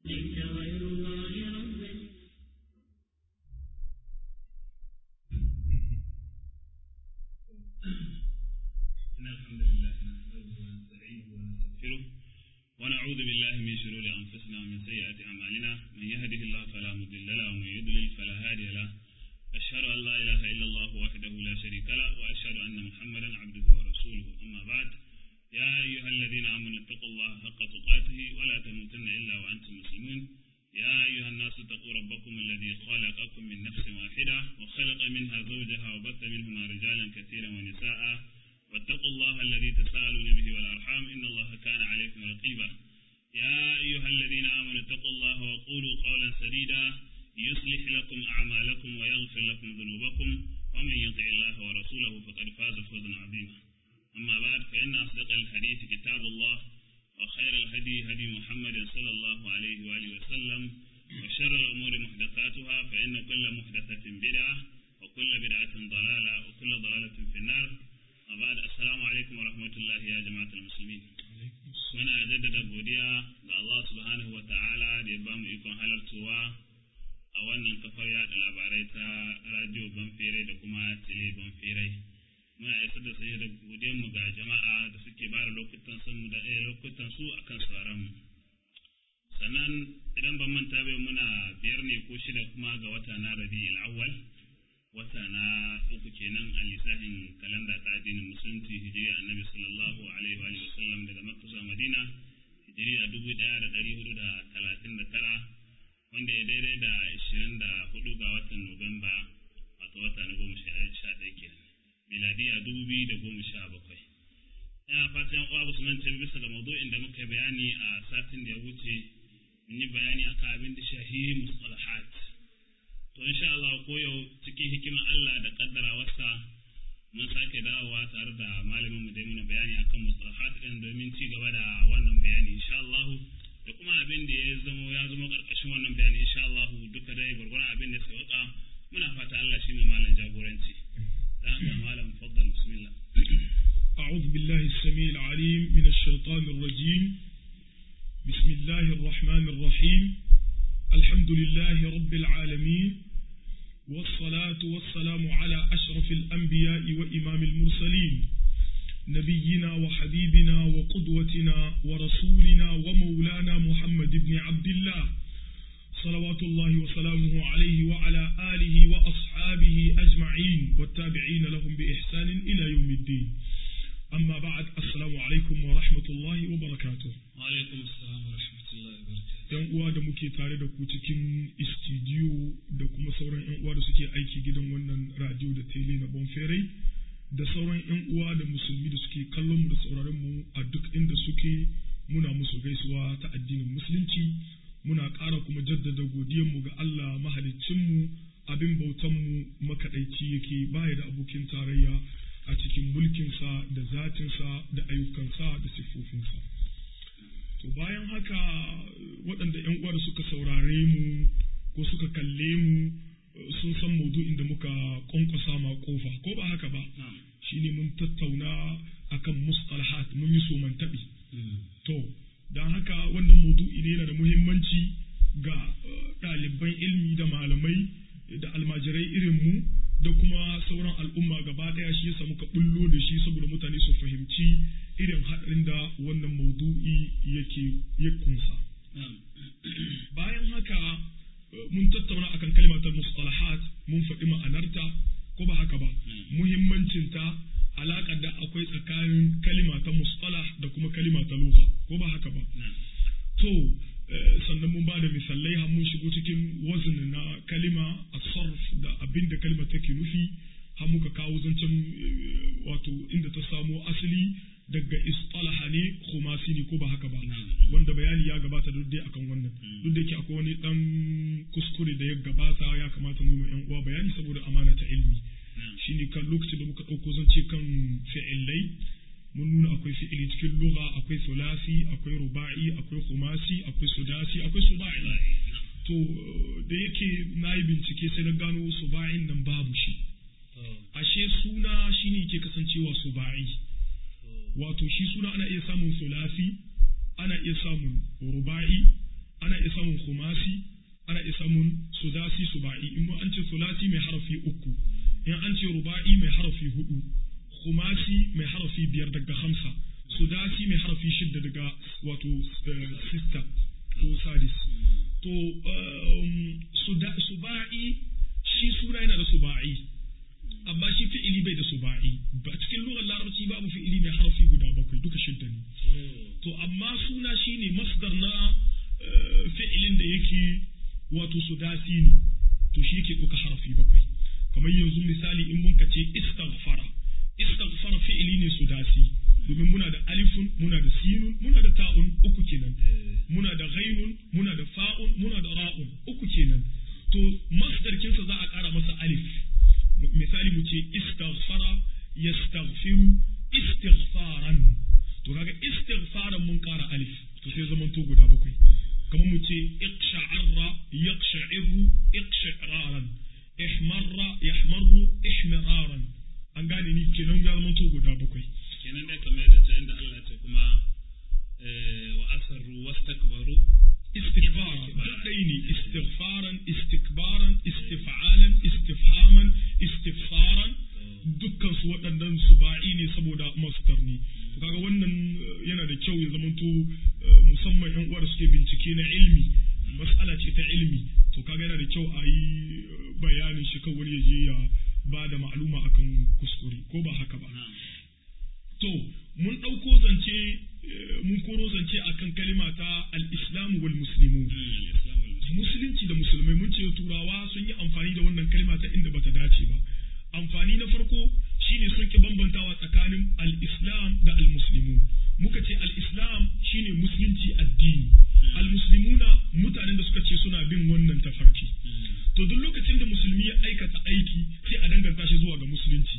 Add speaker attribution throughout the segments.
Speaker 1: ليس غير الله ربا
Speaker 2: إن الحمد لله نحمده ونستعينه ونستغفره ونعوذ بالله من شرور أنفسنا ومن سيئات أعمالنا من يهده الله فلا مضل له ومن يضلل فلا هادي له أشهد أن لا إله إلا الله وحده لا شريك له وأشهد أن محمدا عبده ورسوله أما بعد يا أيها الذين آمنوا اتقوا الله حق تقاته ولا تموتن إلا وأنتم مسلمون يا أيها الناس اتقوا ربكم الذي خلقكم من نفس واحدة وخلق منها زوجها وبث منهما رجالا كثيرا ونساء واتقوا الله الذي تساءلون به والأرحام إن الله كان عليكم رقيبا يا أيها الذين آمنوا اتقوا الله وقولوا قولا سديدا يصلح لكم أعمالكم ويغفر لكم ذنوبكم ومن يطع الله ورسوله فقد فاز فوزا عظيما أما بعد فإن أصدق الحديث كتاب الله وخير الهدي هدي محمد صلى الله عليه وآله وسلم وشر الأمور محدثاتها فإن كل محدثة بدعة وكل بدعة ضلالة وكل ضلالة في النار وبعد السلام عليكم ورحمة الله يا جماعة المسلمين muna jaddada godiya ga Allah subhanahu wa ta'ala da ya bamu ikon halartowa a wannan kafar yada labarai ta radio banfere da kuma tele banfere muna isar da sai da godiyar mu ga jama'a da suke bada lokutan sun mu da eh lokutan su akan sauran mu sannan idan ban manta bai muna biyar ne ko shida kuma ga wata na rabi'ul awwal wata na uku kenan a lissafin kalanda ta addinin musulunci hijiriya annabi sallallahu alaihi wa sallam daga makka zuwa madina hijiriya dubu daya da dari hudu da talatin da tara wanda ya daidai da ashirin da hudu ga watan nuwamba wato wata na goma sha ɗaya kenan miladiya dubu biyu da goma sha bakwai ina fatan uwa ba su mance bisa ga maudu'in da muka yi bayani a satin da ya wuce mun yi bayani akan abin da shahi mustalahat to insha Allah ko yau cikin hikimar Allah da kaddarawarsa mun sake dawowa tare da malamin mu dai muna bayani akan mustalahat din domin ci gaba da wannan bayani insha Allah da kuma abin da ya zama ya zama karkashin wannan bayani insha Allah duka dai gurgurun abin da sai waka muna fata Allah shi mu malam jagoranci dan haka malam faddal bismillah
Speaker 3: أعوذ بالله السميع العليم من الشيطان الرجيم بسم الله الرحمن الرحيم الحمد لله رب العالمين والصلاة والسلام على أشرف الأنبياء وإمام المرسلين نبينا وحبيبنا وقدوتنا ورسولنا ومولانا محمد بن عبد الله صلوات الله وسلامه عليه وعلى آله وأصحابه أجمعين والتابعين لهم بإحسان إلى يوم الدين أما بعد السلام عليكم ورحمة الله وبركاته
Speaker 2: وعليكم السلام ورحمة الله وبركاته
Speaker 3: yan uwa da muke tare da ku cikin istidiyo da kuma sauran yan uwa da suke aiki gidan wannan radio da tele na bonferai da sauran yan uwa da musulmi da suke kallon mu da sauraron mu a duk inda suke muna musu gaisuwa ta addinin musulunci muna ƙara kuma jaddada godiyar mu ga Allah mahaliccin mu abin bautan mu makaɗaici yake baya da abokin tarayya a cikin mulkinsa da zatinsa da ayyukansa da siffofinsa. To bayan haka waɗanda ‘yan uwa da suka saurare mu ko suka kalle mu sun san maudu'in da muka ƙwanƙwasa ma ƙofa ko ba haka ba shi ne mun tattauna akan mustalahat mun yi soman taɓi. To, don haka wannan maudu'i ne yana da muhimmanci ga ɗaliban ilmi da malamai da almajirai irin mu da kuma sauran al'umma gaba ɗaya shi yasa muka bullo da shi saboda mutane su fahimci irin haɗarin da wannan maudu'i yake ya kunsa. Bayan haka mun tattauna akan kalimatar mustalahat mun faɗi ma'anarta ko ba haka ba muhimmancinta alaƙar da akwai tsakanin kalima ta mustalah da kuma kalima ta lugha ko ba haka ba to sannan mun ba da misalai har mun shigo cikin wazin na kalima a sarf da abin da kalima take nufi har muka kawo zancen wato inda ta samo asali daga istalaha ne khumasi ne ko ba haka ba wanda bayani ya gabata duk dai akan wannan duk da yake akwai wani dan kuskure da ya gabata ya kamata mu yi yan uwa bayani saboda amana ta ilmi shine kan lokacin da muka dauko zance kan fi'ilai mun nuna akwai fi'ili cikin lugha akwai sulasi akwai ruba'i akwai khumasi akwai sudasi akwai suba'i to da yake na yi bincike sai na gano suba'in nan babu shi ashe suna shine yake kasancewa suba'i wato shi suna ana iya samun sulasi ana iya samun ruba'i ana iya samun khumasi ana iya samun sudasi suba'i in an ce sulasi mai harafi uku in an ce ruba'i mai harafi hudu khumasi mai harafi biyar daga hamsa sudasi mai harafi shidda daga wato sista ko sadis to suba'i shi suna yana da suba'i amma shi fi'ili bai da suba'i ba cikin lugar larabci babu fi'ili mai harafi guda bakwai duka shidda ne to amma suna shine masdar na fi'ilin da yake wato sudasi ne to shi yake kuka harafi bakwai kamar yanzu misali in mun ka ce istaghfara istaghfara fi'ili ne sudasi domin muna da alifun muna da sinun muna da ta'un uku kenan muna da ghainun muna da fa'un muna da ra'un uku kenan to masdar kinsa za a kara masa alif misali mu ce istaghfara yastaghfiru istighfaran to kaga istighfaran mun kara alif to sai zaman to guda bakwai kamar mu ce iqsha'arra yaqsha'iru iqsha'raran ihmarra yahmarru ihmiraran an gane ni kenan ya zama to guda bakwai
Speaker 2: kenan dai kamar da ta inda Allah ce kuma wa asarru wastakbaru
Speaker 3: استكبارا دقيني استغفارا استكبارا استفعالا استفهاما استفسارا dukkan su waɗannan su ba'i ne saboda masdar ne to kaga wannan yana da kyau ya zamanto musamman yan uwa da suke bincike na ilmi mas'ala ce ta ilmi to kaga yana da kyau a yi bayanin shi kan wani ya je ya ba da ma'aluma akan kuskure ko ba haka ba to mun ɗauko zance mun koro zance akan kalima ta al-islam wal muslimun musulunci da musulmai mun ce turawa sun yi amfani da wannan kalima ta inda bata dace ba amfani na farko shine sun ki bambantawa tsakanin al-islam da al-muslimun muka ce al-islam shine musulunci addini al-muslimuna mutanen da suka ce suna bin wannan tafarki to duk lokacin da musulmi ya aikata aiki sai a danganta shi zuwa ga musulunci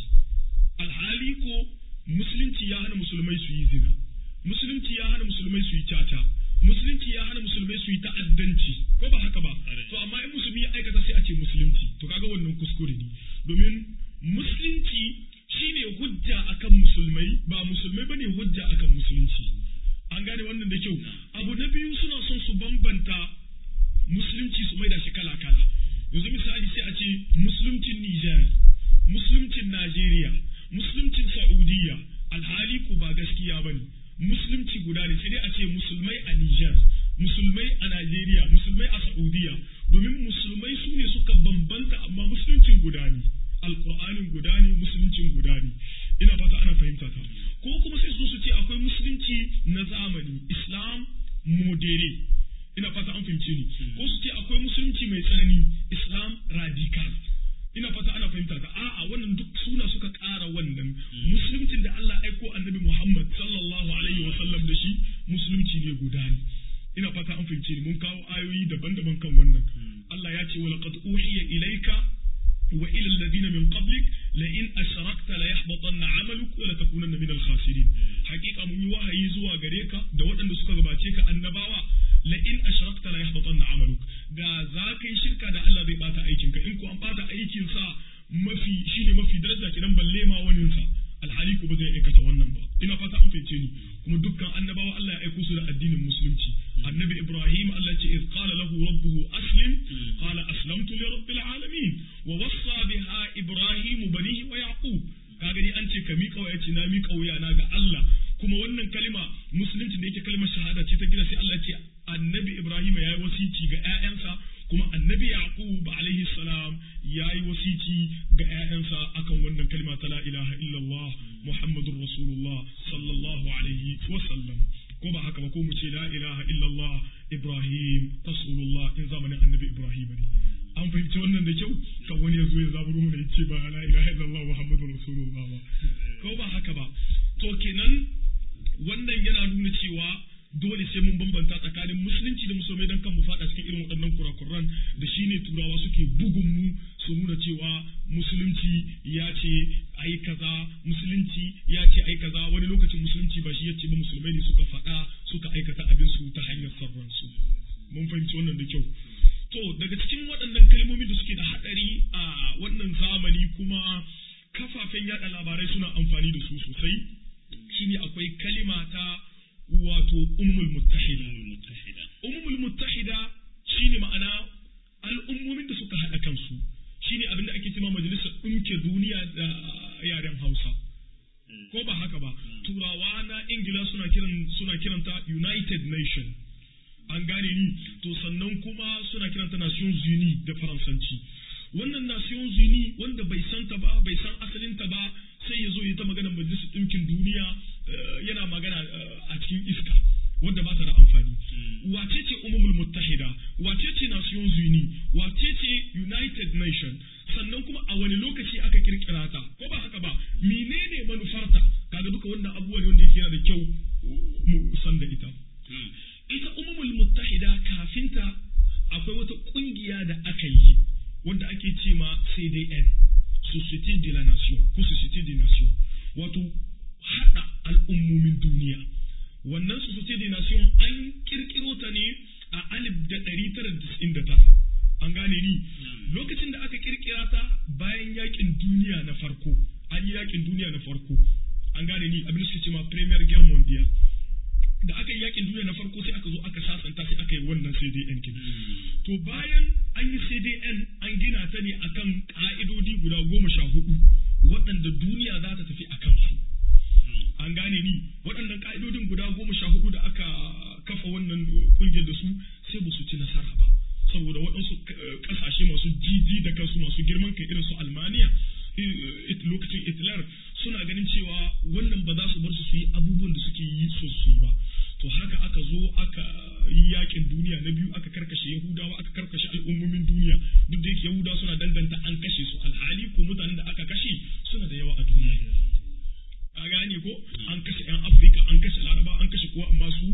Speaker 3: alhali ko musulunci ya hana musulmai su yi zina musulunci ya hana musulmai su yi caca musulunci ya hana musulmai su yi ta'addanci ko ba haka ba to amma in musulmi ya aikata sai a ce musulunci to kaga wannan kuskure ne domin musulunci shine hujja akan musulmai ba musulmai bane hujja akan musulunci an gane wannan da kyau abu na biyu suna son su bambanta musulunci su maida shi kala kala yanzu misali sai a ce musuluncin Niger musuluncin Najeriya musuluncin Saudiya alhali ku ba gaskiya bane musulunci guda ne sai dai a ce musulmai a Niger musulmai a Najeriya musulmai a Saudiya domin musulmai su ne suka bambanta amma musuluncin guda ne alkur'anin guda ne musuluncin guda ne ina fata ana fahimta ta ko kuma sai su su ce akwai musulunci na zamani islam modere ina fata an fahimce ni ko su ce akwai musulunci mai tsanani islam radical ina fata ana fahimta ta a'a wannan duk suna suka ƙara wannan musuluncin da Allah aiko annabi Muhammad sallallahu alaihi wa sallam da shi musulunci ne guda ne ina fata an fahimce ni mun kawo ayoyi daban-daban kan wannan Allah ya ce wa laqad uhiya ilayka wa ila alladhina min qablik la in ashrakta la yahbatanna 'amaluk wa la takunanna min al-khasirin hakika mun yi wahayi zuwa gare ka da waɗanda suka gabace ka annabawa la in ashrakta la yahbatanna 'amaluk da za ka yi shirka da Allah zai bata aikin ka in ko an bata aikin sa mafi shine mafi daraja kidan balle ma wanin sa alhali ko ba zai aikata wannan ba ina fata an fahimce ni kuma dukkan annabawa Allah ya aiko su da addinin musulunci annabi Ibrahim Allah ya ce iz qala lahu rabbuhu aslim qala aslamtu li rabbil alamin wa wassa biha Ibrahim banihi wa yaqub kaga ni an ce ka miƙa waya ce na miƙa wuya na ga Allah kuma wannan kalima musulunci da yake kalmar shahada ce ta gida sai Allah ce annabi Ibrahim ya yi wasici ga ƴaƴansa kuma annabi Yaqub alaihi salam ya yi wasici ga ƴaƴansa akan wannan kalima ta la ilaha illallah Muhammadur Rasulullah sallallahu alaihi wa sallam ko ba haka ba ko mu ce la ilaha illallah Ibrahim Rasulullah in zamanin annabi Ibrahim ne an fahimci wannan da kyau kan wani ya zo ya zaburo mu ya ce ba la ilaha illallah Muhammadur Rasulullah ba ko ba haka ba to kenan wannan yana nuna cewa dole sai mun bambanta tsakanin musulunci da musulmai don kan mu fada cikin irin waɗannan kurakuran da shine turawa suke bugun mu su nuna cewa musulunci ya ce ai kaza musulunci ya ce ai kaza wani lokacin musulunci ba shi ya ce ba musulmai ne suka faɗa suka aikata abin su ta hanyar sarran su mun fahimci wannan da kyau to daga cikin waɗannan kalmomi da suke da haɗari a wannan zamani kuma kafafen yaɗa labarai suna amfani da su sosai shine akwai kalima ta wato ummul muttahida
Speaker 2: Umar Mutahida.
Speaker 3: ummul muttahida shine ma'ana al'ummomin da suka haɗa kansu shine abin da ake cewa majalisar ɗumke duniya da yaren Hausa ko ba haka ba turawa na ingila suna kiran suna kiranta united nation an gane ni to sannan kuma suna kiranta nations unies da faransanci wannan nations unies wanda bai san ta ba bai san asalinta ba sai ya zo ya ta magana majalisar ɗinkin duniya eh, yana magana eh, a cikin iska wanda ba ta da amfani wace ce umumul muttahida wace ce nations unies wace ce united nation sannan kuma a wani lokaci aka kirkira ta ko ba haka ba menene manufarta kaga duka wannan abubuwa ne wanda yake yana da kyau mu san da ita
Speaker 2: Na'am.
Speaker 3: ita umumul muttahida kafinta akwai wata kungiya da aka yi wanda ake ce ma CDN Société de la Nation ko Société des Nations wato hada al'ummomin duniya wannan Société des Nations an kirkiro ta ne a alif da ɗari tara da tis'in da tara an gane ni lokacin da aka kirkira ta bayan yakin duniya na farko an yi yakin duniya na farko an gane ni abin da suke ce ma Premier Guerre Mondiale da aka yi yakin duniya na farko sai aka zo aka sasanta sai aka yi wannan CDN kin. To bayan an yi CDN an gina ta ne akan ka'idodi guda goma sha hudu waɗanda duniya za ta tafi a kansu. An gane ni waɗannan ka'idodin guda goma sha hudu da aka kafa wannan kungiyar da su sai ba su ci nasara ba. Saboda waɗansu eh, ƙasashe masu jiji da kansu masu girman kai irin su Almaniya eh, lokacin Hitler suna ganin cewa wannan ba za su bar su su yi abubuwan da suke yi so su yi ba. to haka aka zo aka yi yakin duniya na biyu aka karkashe yahudawa aka karkashe al'ummomin duniya duk da yake yahudawa suna danganta an kashe su alhali ko mutanen da aka kashe suna da yawa a duniya a gane ko an kashe yan afirka an kashe laraba an kashe kowa amma su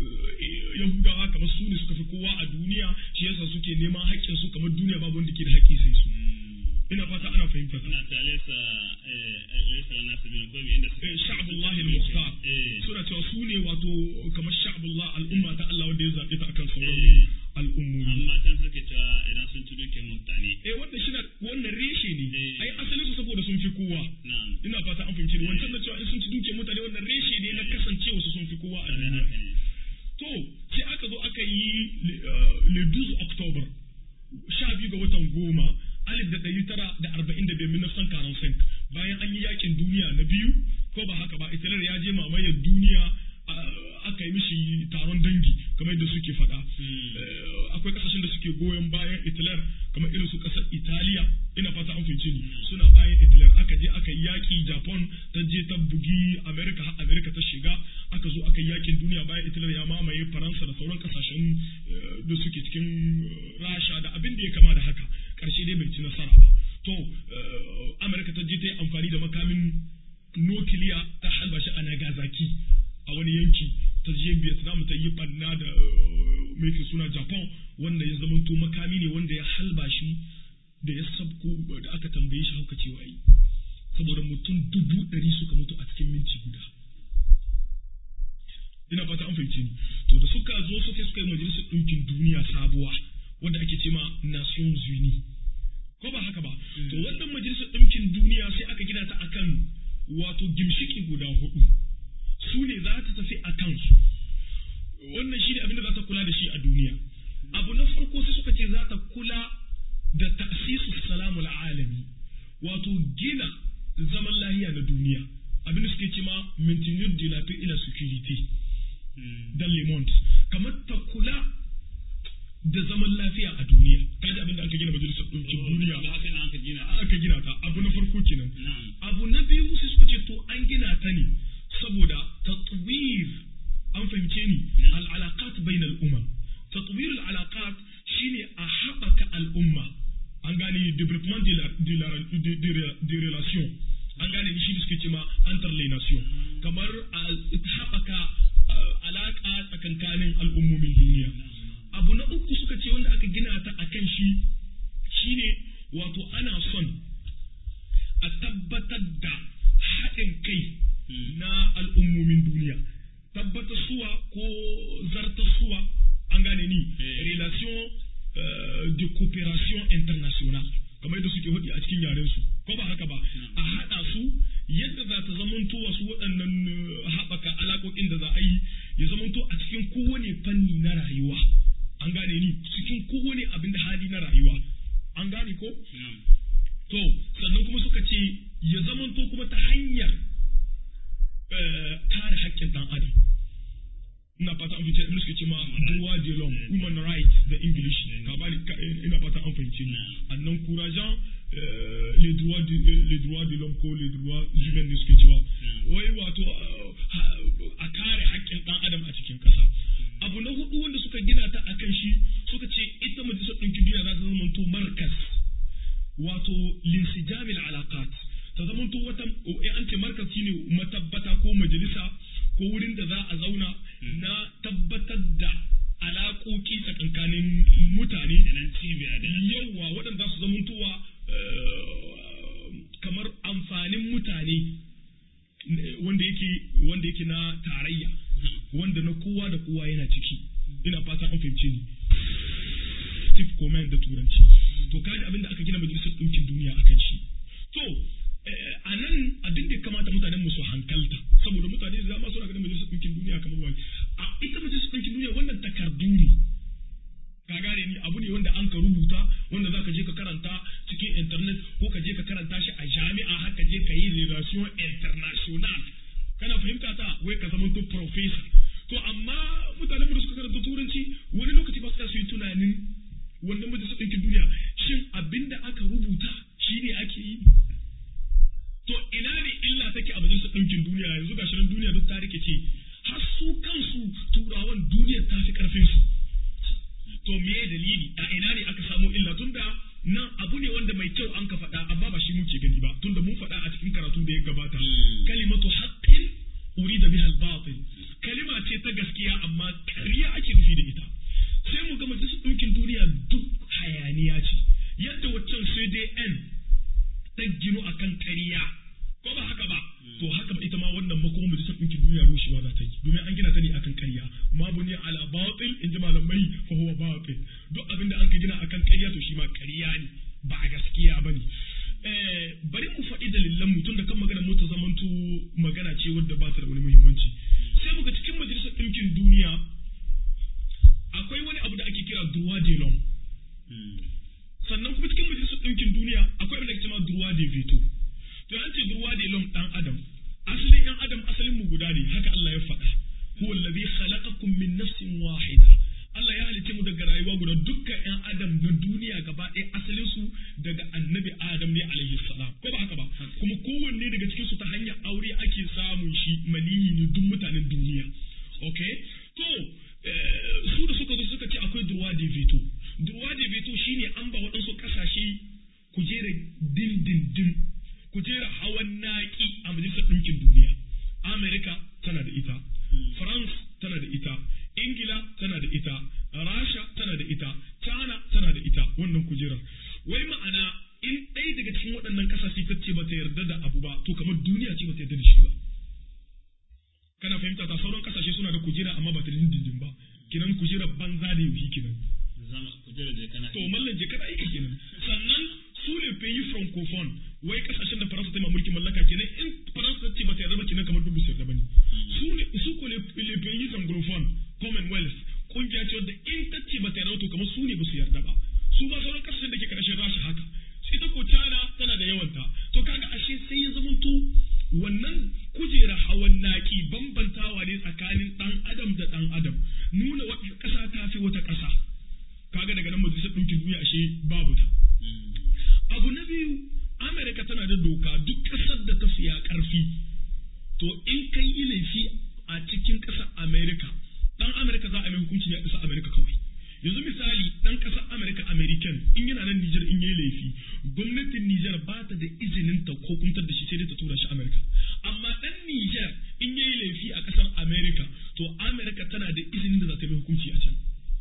Speaker 3: eh, yahudawa kamar su ne suka fi kowa a duniya shi yasa suke neman haƙƙin su kamar duniya babu wanda ke da haƙƙi sai su ina fata ana fahimta
Speaker 2: Suna ta laisa eh, laisa lana sabila ko bi inda suka
Speaker 3: Eh, sha'abullahi al-mukhtar
Speaker 2: Eh.
Speaker 3: suna cewa su ne wato kamar sha'abullah al'umma ta Allah wanda ya zaɓe ta akan sauran
Speaker 2: Eh.
Speaker 3: al'ummomi
Speaker 2: amma can suke cewa idan sun ci dukiyar mutane
Speaker 3: eh wannan shi na wannan reshe ne
Speaker 2: Eh.
Speaker 3: ai asalin su saboda sun fi kowa
Speaker 2: na'am
Speaker 3: ina fata an fahimci ni wancan da cewa in sun ci dukiyar mutane wannan reshe ne na kasancewa su sun fi kowa a
Speaker 2: da
Speaker 3: duniya
Speaker 2: haka ne
Speaker 3: to sai aka zo aka yi le- eh, le 12 october sha biyu ga watan goma alif da ɗari tara da arba'in da biyar minafsan karansin bayan an yi yakin duniya na biyu ko ba haka ba italar ya je mamayar duniya ah, aka yi mishi taron dangi kamar yadda suke faɗa Eh, akwai kasashen da suke goyon bayan italar kamar irin su ƙasar italiya ina fata an fahimce ni suna bayan italar aka je aka yi yaƙi japan ta je ta bugi america har america ta shiga aka zo aka yi yakin duniya bayan italar ya mamaye faransa da sauran kasashen eh, da suke cikin eh, rasha da abin da ya kama da haka ƙarshe dai bai ci nasara ba to eh, america ta je ta yi amfani da makamin nukiliya ta halba shi a nagasaki a wani yanki ta je vietnam ta yi banna da eh, mai ke suna japan wanda ya zamanto makami ne wanda ya halba shi da ya sabko da aka tambaye shi hauka cewa yi saboda mutum dubu ɗari suka mutu a cikin minti guda ina fata an fahimci ni to da suka zo suka suka yi majalisar ɗinkin duniya sabuwa wanda ake ce ma nations unies ko ba haka ba to wannan majalisar ɗinkin duniya sai aka gina ta akan wato gimshiki guda hudu su ne za ta tafi a kansu wannan shi ne abin da za ta kula da shi a duniya abu na farko sai suka ce za ta kula da ta'sisu salamul alami wato gina zaman lahiya na duniya abin da suke ce ma maintenir de la paix et la sécurité dans le monde kamar ta kula da zaman lafiya a duniya kaji abin da aka gina majalisar ɗinkin duniya
Speaker 2: ba haka na aka gina
Speaker 3: aka gina ta abu na farko kenan
Speaker 2: na'am
Speaker 3: abu na biyu sai suka ce to an gina ta ne saboda tatwir an fahimce ni al'alaqat bain al'umma tatwir al'alaqat shine a haɓaka al'umma an gane development de la de la de, de, de relation an gane ni shi da suke ce ma entre les nations kamar a haɓaka uh, alaƙa tsakankanin al'ummomin duniya abu na uku suka ce wanda aka gina ta akan shi shine wato ana son a tabbatar da haɗin kai na al'ummomin duniya tabbatar suwa ko zartar suwa an gane ni
Speaker 2: Eh.
Speaker 3: relation euh, de coopération internationale kamar yadda suke faɗi a cikin yaren su ko ba haka ba a haɗa su yadda za ta zamanto wasu waɗannan eh, haɓaka alaƙoƙin da za a yi ya zamanto a cikin kowane fanni na rayuwa an gane ni cikin kowane abin da hali na rayuwa an gane ko
Speaker 2: na'am
Speaker 3: to sannan kuma suka ce ya zamanto kuma ta hanyar eh, kare haƙƙin ɗan adam ina fata an fice abin suke ce ma droit de l'homme human rights da english ka bani ka- ina fata an fahimce ni annan kurajan les droits de les droits de l'homme ko les droits humains ne suke cewa wai wato eh, ha- a kare haƙƙin ɗan adam a cikin ƙasa abu na hudu wanda suka gina ta akan shi suka ce ita majalisar ɗinkin duniya za ta zama to markas wato linsijamil alaqat ta zamanto wata eh, an ce markas shine matabbata ko majalisa ko wurin da za a zauna na tabbatar da alaƙoƙi tsakankanin mutane
Speaker 2: idan cibiya da
Speaker 3: yawa waɗanda su zamantowa eh, kamar amfanin mutane eh, wanda yake wanda yake na tarayya wanda na kowa da kowa yana ciki ina fata an fahimce ni Steve Coleman da turanci to kaji abin da aka gina majalisar ɗinkin duniya akan shi to eh, a nan abin da ya kamata mutanen mu su hankalta saboda mutane da dama suna ganin majalisar ɗinkin duniya kamar wani a ita majalisar ɗinkin duniya wannan takardu ne ka gane ni abu ne wanda an ka rubuta wanda za ka je ka karanta cikin internet ko ka je ka karanta shi a jami'a har ka je ka yi relation international kana fahimta ta wai ka zama to professor to amma mutanen mu da suka karanta turanci wani lokaci ba su yi tunanin wannan majalisar ɗinkin duniya shin abinda aka rubuta shine ake yi to ina ne illa take a majalisar ɗinkin duniya yanzu ga shirin duniya duk ta rikice har su kansu turawan duniyar ta fi karfin su to me dalili a ina ne aka samu illa tunda nan abu ne wanda mai kyau an ka faɗa amma ba shi muke gani ba tunda mun faɗa a cikin karatu da ya gabata kalimatu haqqin urida biha al-batil kalima ce ta gaskiya amma ƙarya ake nufi da ita sai mu ga majalisar ɗinkin duniya duk hayaniya ce yadda waccan CDN ta ginu akan ƙarya ko ba haka ba to haka ba ita ma wannan makoma majalisar ɗinkin duniya rushewa za ta yi domin an gina ta ne akan ƙarya ma buni ala batil in ji malamai fa huwa batil duk abin da an ka gina akan ƙarya to shi ma ƙarya ne ba a gaskiya ba ne eh, bari mu faɗi dalilan mutum da kan magana mu ta zamanto magana ce wadda ba ta da wani muhimmanci sai muga cikin majalisar ɗinkin duniya akwai wani abu da ake kira droit de l'homme sannan kuma cikin majalisar ɗinkin duniya akwai abin da ake cewa droit de veto to an ce droit de l'homme dan adam asalin yan adam asalin mu guda ne haka Allah ya faɗa huwa allazi khalaqakum min nafsin wahida Allah ya halice mu daga rayuwa guda dukkan yan adam na duniya gaba ɗaya asalin su daga annabi Adam ne alaihi salam ko ba haka ba kuma kowanne daga cikin su ta hanyar aure ake samun shi maniyi ne duk mutanen duniya okay to eh, su da suka zo suka ce akwai droit de veto droit de veto shine an ba waɗansu ƙasashe kujerar dindindin kujerar hawan naƙi a majalisar ɗinkin duniya amerika tana da ita france tana da ita ingila tana da ita rasha tana da ita china tana da ita wannan kujerar wai ma'ana in ɗaya daga cikin waɗannan ƙasashe ta ce ba ta yarda da abu ba to kamar duniya ce ba ta yarda da shi ba kana fahimta ta sauran ƙasashe suna da kujera amma ba ta da dindindin ba kinan kujerar banza da yauhi kinan
Speaker 2: zama kujerar da kana
Speaker 3: to mallan je kada aika kenan sannan su ne pays francophone wai kasashen da faransa ta yi mulkin mallaka kenan in faransa ta ce ba ta yarda ba kenan kamar dubu su yarda bane su ne su ko les les pays anglophone commonwealth kungiya ce wadda in ta ce ba ta yarda ba to kamar su ne ba su yarda ba su ba sauran kasashen da ke karshen rasha haka ita ko China tana da yawanta to kaga ashe sai ya zamanto wannan kujera hawan naki bambantawa ne tsakanin dan adam da dan adam nuna wata ƙasa ta fi wata ƙasa kaga daga nan majalisar ɗinkin duniya ashe babu ta abu na biyu amerika tana da doka duk ƙasar da ta fiya ƙarfi to in kai yi laifi a cikin ƙasar amerika dan amerika za a mai hukunci ne a ƙasar amerika kawai yanzu misali dan ƙasar amerika american in yana nan nijar in yi laifi gwamnatin nijar ba ta da izinin ta hukuntar da shi sai dai ta tura shi amerika amma dan nijar in yi laifi a ƙasar amerika to amerika tana da izinin da za ta mai hukunci a can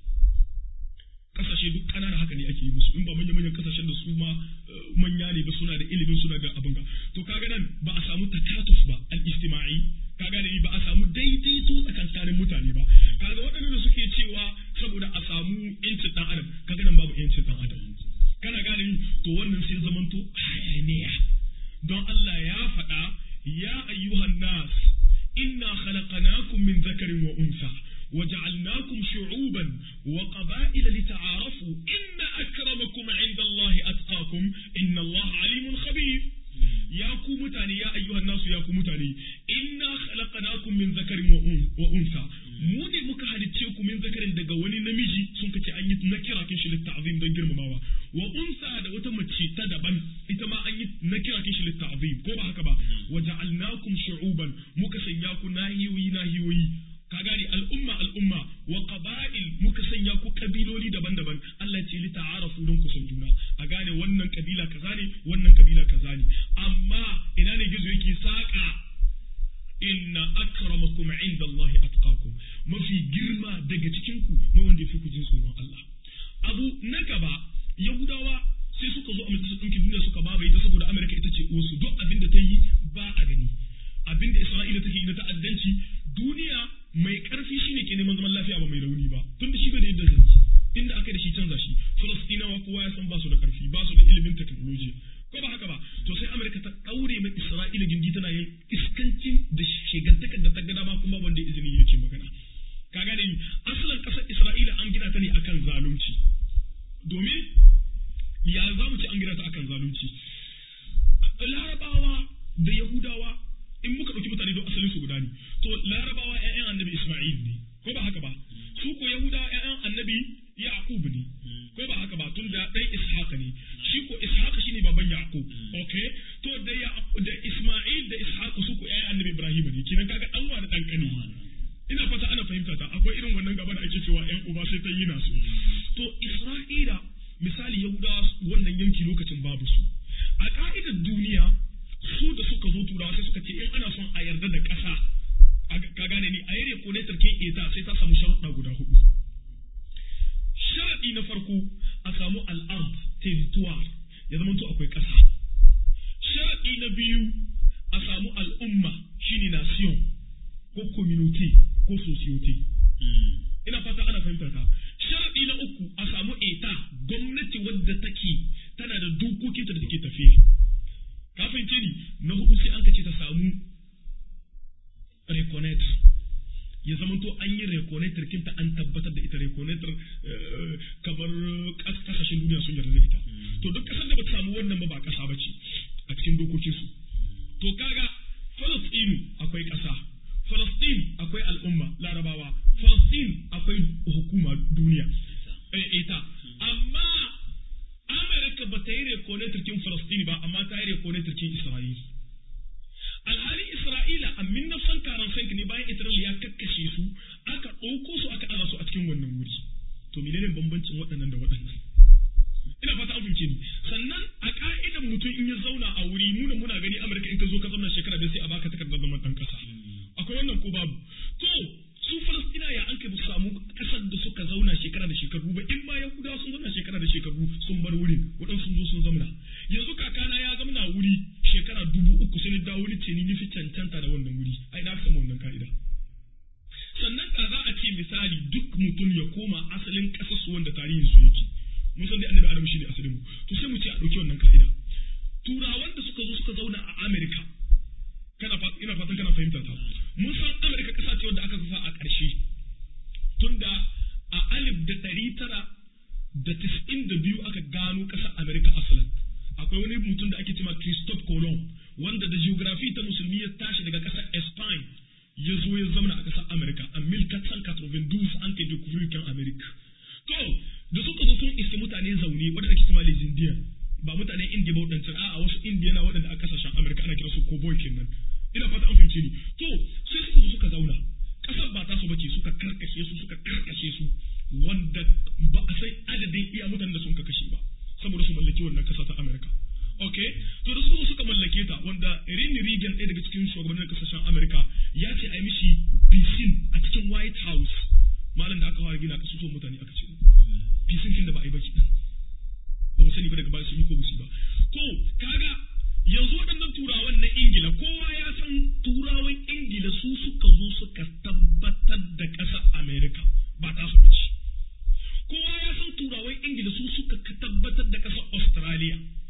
Speaker 3: kasashe duk kanana haka ne ake yi musu in ba manya manyan kasashen da su ma eh, manya ne ba suna da ilimin suna da abin ga to kaga nan ba a samu takatuf ba al ijtimai kaga ne ba a samu daidaito tsakankanin mutane ba kaga waɗannan da suke cewa saboda a samu yancin dan adam kaga nan babu yancin dan adam kana gane ni to to wannan sai zamanto hayaniya don Allah ya faɗa ya ayyuhan nas inna khalaqnakum min zakarin wa unsa وجعلناكم شعوبا وقبائل لتعارفوا إن أكرمكم عند الله أتقاكم إن الله عليم خبير يا متاني يا أيها الناس يا متاني إنا خلقناكم من ذكر وأنثى mu ne muka halicce ku min zakarin daga wani namiji sun kace an yi nakira kin shi litta'zim don girmamawa wa unsa da wata mace ta daban ita ma an yi nakira kin shi litta'zim ko ba haka ba wa ja'alnakum shu'uban muka sanya ku nahiyoyi nahiyoyi ka gane al'umma al'umma wa qaba'il muka sanya ku kabiloli daban-daban Allah ce li ta'arafu don ku san juna a gane wannan kabila kaza ne wannan kabila kaza ne amma ina ne gizo yake saka inna akramakum inda Allah atqakum mafi girma daga cikin ku mai wanda yafi ku jin tsoron Allah abu na gaba yahudawa sai suka zo a majalisar ɗinkin duniya suka babaye ta saboda Amerika ita ce uwarsu duk abin da ta yi ba a gani abin da Isra'ila take yi na ta'addanci duniya mai karfi shine ke neman zaman lafiya ba mai rauni ba tun da shi bai da yadda zai inda aka da shi canza shi Falastinawa kowa ya san ba su da karfi ba su da ilimin technology ko ba haka ba to sai Amerika ta daure mai Isra'ila gindi tana yin iskancin da shegantakar da ta gada ba kuma wanda izini yake magana ka gane ni asalin kasar Isra'ila an gina ta ne akan zalunci domin ya za mu ce an gina ta akan zalunci larabawa da yahudawa in muka ɗauki mutane don asalin su guda ne to larabawa ƴaƴan annabi isma'il ne ko ba haka ba su ko yahudawa ƴaƴan annabi yaqub ne ko ba haka ba tun da ɗan ishaq ne shi ko ishaq shine baban yaqub okay to da da isma'il da ishaq su ko ƴaƴan annabi ibrahim ne kinan kaga an wa da dan kani ina fata ana fahimta ta akwai irin wannan gaba da ake cewa ƴan uba sai ta yi nasu to isra'ila misali yahudawa wannan yanki lokacin babu su a ka'idar duniya su da suka zo turawa sai suka ce in ana son a yarda da ƙasa ka gane ni a yare ko ne tarke eta sai ta samu sharuɗa guda hudu sharaɗi na farko a samu al'ard territoire ya zama to akwai ƙasa sharaɗi na biyu a samu al'umma shine nation ko community ko society ina fata ana fahimtar ka sharaɗi na uku a samu eta gwamnati wadda take tana da dokokinta da take tafiya ka fahimce ni na hudu sai an ce ta samu reconnect ya zamanto an yi reconnector kinta an tabbatar da ita reconnector kamar kasashen duniya sun yarda da ita to duk kasar da ba ta samu wannan ba ba kasa ba ce a cikin dokokin su to kaga Falastinu akwai kasa Falastin akwai al'umma larabawa Falastin akwai hukuma duniya ita amma Amerika ba ta yi reconnector kin Falastini ba amma ta yi reconnector kin Isra'ila alhali Isra'ila a min nafsan karan sanka ne bayan Isra'ila ya kakkashe su aka ɗauko su aka aza su a cikin wannan wuri to menene bambancin waɗannan da waɗannan ina fata an fahimce ni sannan a ka'idan mutum in ya zauna a wuri muna muna gani Amurka in ka zo ka zauna shekara da sai a baka takardar zaman ɗan ƙasa akwai wannan ko babu to su Falastina ya an kai ba samu ƙasar da suka zauna shekara da shekaru ba in ma Yahudawa sun zauna shekara da shekaru sun bar wurin waɗansu sun zo sun zauna yanzu kakana ya zauna wuri shekara dubu uku sai dawo wuri ce ni nufi cancanta da wannan wuri ai na samu wannan ka'ida sannan ka za a ce misali duk mutum ya koma asalin ƙasar su wanda tarihin su yake mun san dai annabi adam shine asalin mu to sai mu ce a ɗauki wannan ka'ida turawan da suka zo suka zauna a Amerika kana ina fatan kana fahimta ta mun san Amerika ƙasa ce wanda aka kafa a ƙarshe tunda a alif da ɗari tara da tis'in da biyu aka gano ƙasar Amerika asalin akwai wani mutum da ake cewa Christophe Colomb wanda da geography ta musulmi ya tashi daga ƙasar Spain ya zo ya zama a ƙasar Amerika a 1492 an kai découvrir kan Amerika to da suka zo sun iske mutane zaune wanda ake cewa les Indians ba mutane Indiya ba wadancan a'a wasu Indiana waɗanda a ƙasashen Amerika ana kira su cowboy kenan ina fata an fahimce ni to sai suka zo suka zauna ƙasar ba ta su bace suka karkashe su suka karkashe su wanda ba a sai adadin iya mutanen da sun ka kashe ba saboda su mallaki wannan kasa ta Amerika. Ok, to da suka suka mallake ta wanda Rini Reagan ɗaya daga cikin shugabannin kasashen Amerika ya ce a yi mishi bisin a cikin White House malam da aka fara gina kasu so mutane aka ce bisin kin da ba a yi ba kenan ba mu sani ba daga baya sun yi ko musu ba to kaga yanzu waɗannan turawan na Ingila kowa ya san turawan Ingila su suka zo suka tabbatar da ƙasar Amerika ba ta su bace kowa ya san turawan ingila su suka tabbatar da ƙasar australia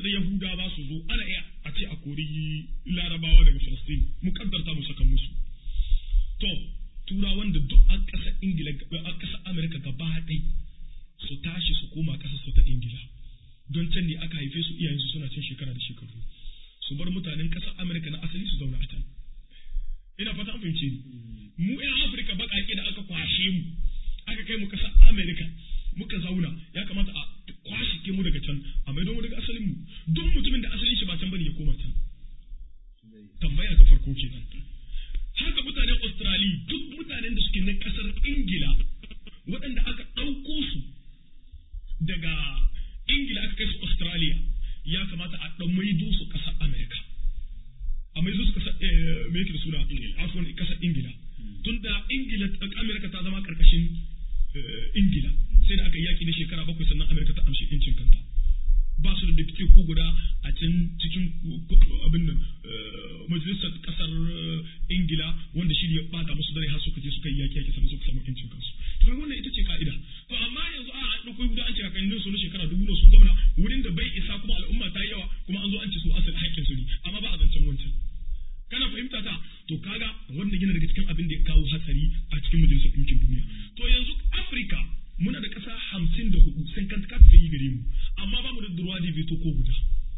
Speaker 3: yarda yahudawa su zo ana iya a ce a kori larabawa daga falastin mu kaddarta mu saka musu to turawan da duk a ƙasar ingila a ƙasar amurka gaba ɗai su tashi su koma ƙasar su ta ingila don can ne aka haife su iyayensu suna cin shekara da shekaru su bar mutanen ƙasar amurka na asali su zauna a can ina fata an fahimce ni mu yan afirka baƙaƙe da aka kwashe mu aka kai mu ƙasar amurka muka zauna ya kamata a kwashe ke mu daga can a maido mu daga asalin mu duk mutumin da asalin shi ba can bane ya koma can tambaya ta farko kenan haka mutanen Australia duk mutanen da suke na kasar Ingila waɗanda aka ɗauko su daga Ingila aka kai su Australia ya kamata a ɗan maido su ƙasar Amerika a maido su ƙasar me yake da suna afon ƙasar Ingila tunda Ingila Amerika ta zama ƙarƙashin Ingila sai da aka yi yaƙi na shekara bakwai sannan Amerika ta amshi incin kanta ba su da dafike ko guda a can cikin abin nan majalisar kasar ingila wanda shi ne ya bata musu dare har suka je suka yi yaki yaki sannan suka samu yancin kansu to kaga wannan ita ce ka'ida to amma yanzu a an dauko guda an ce kakannin su na shekara dubu na sun gwamna wurin da bai isa kuma al'umma ta yi yawa kuma an zo an ce su asali haƙƙin su ne amma ba a zancen wancan kana fahimta ta to kaga wannan yana daga cikin abin da ya kawo hatsari a cikin majalisar ɗinkin duniya to yanzu afirka muna da ƙasa hamsin da hudu sai kan ta yi gare mu amma ba mu da durwa da veto ko guda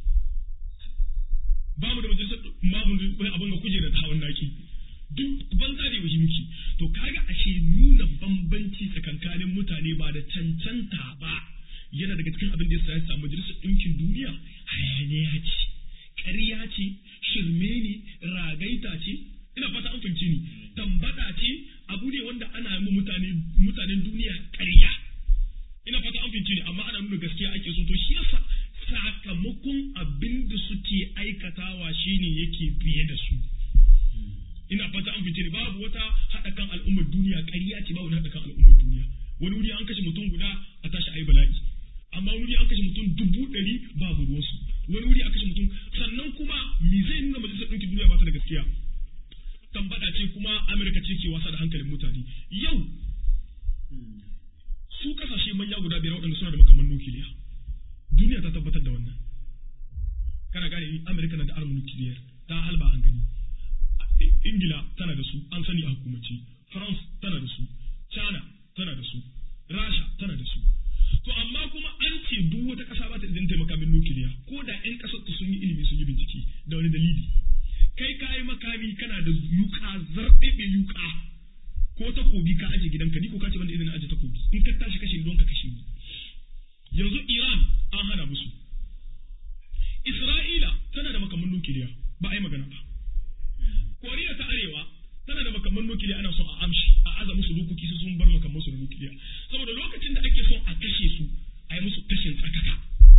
Speaker 3: ba mu da majalisar ba mu da abin ga kujera ta hawan naki duk banza da yaushe muke to kaga ashe nuna bambanci tsakankanin mutane ba da cancanta ba yana daga cikin abin da ya sa majalisar ɗinkin duniya hayaniya ce ƙarya ce shirme ne ragaita ce ina fata an fahimci ni tambada ce abu ne wanda ana yi mutane mutanen duniya ƙarya ina fata an fahimci ni amma ana nuna gaskiya ake so to shi yasa sakamakon abin da suke aikatawa shine yake biye da su ina fata an fahimci ni babu wata haɗa kan al'ummar duniya ƙarya ce babu haɗa kan al'ummar duniya wani wuri an kashe mutum guda a tashi ayi bala'i amma wani wuri an kashe mutum dubu ɗari babu ruwansu wani wuri a kashe mutum sannan kuma me zai nuna majalisar ɗinkin duniya ba ta da gaskiya tambada ce kuma Amerika ce ke wasa da hankalin mutane. Yau, su kasashe manya guda biyar waɗanda suna da makaman nukiliya. Duniya ta tabbatar da wannan. Kana gane ni Amerika na da armin nukiliyar ta halba an gani. Ingila tana da su an sani a hukumance. France tana da su. China tana da su. Rasha tana da su. To amma kuma an ce duk wata ƙasa ba ta idan taimaka min nukiliya ko da 'yan ƙasar sun yi ilimi sun yi bincike da wani dalili. kai ka yi makami kana da yuka zarɓeɓe yuka ko takobi ka aje gidanka ni ko ka ce banda idan aje takobi in ka tashi kashe don ka kashe ni yanzu Iran an hana musu Isra'ila tana da makaman nukiliya ba a yi magana ba Koriya ta Arewa tana da makaman nukiliya ana son a amshi a aza musu dokoki su sun bar makaman su da nukiliya saboda lokacin da ake son a kashe su a yi musu kashin tsakaka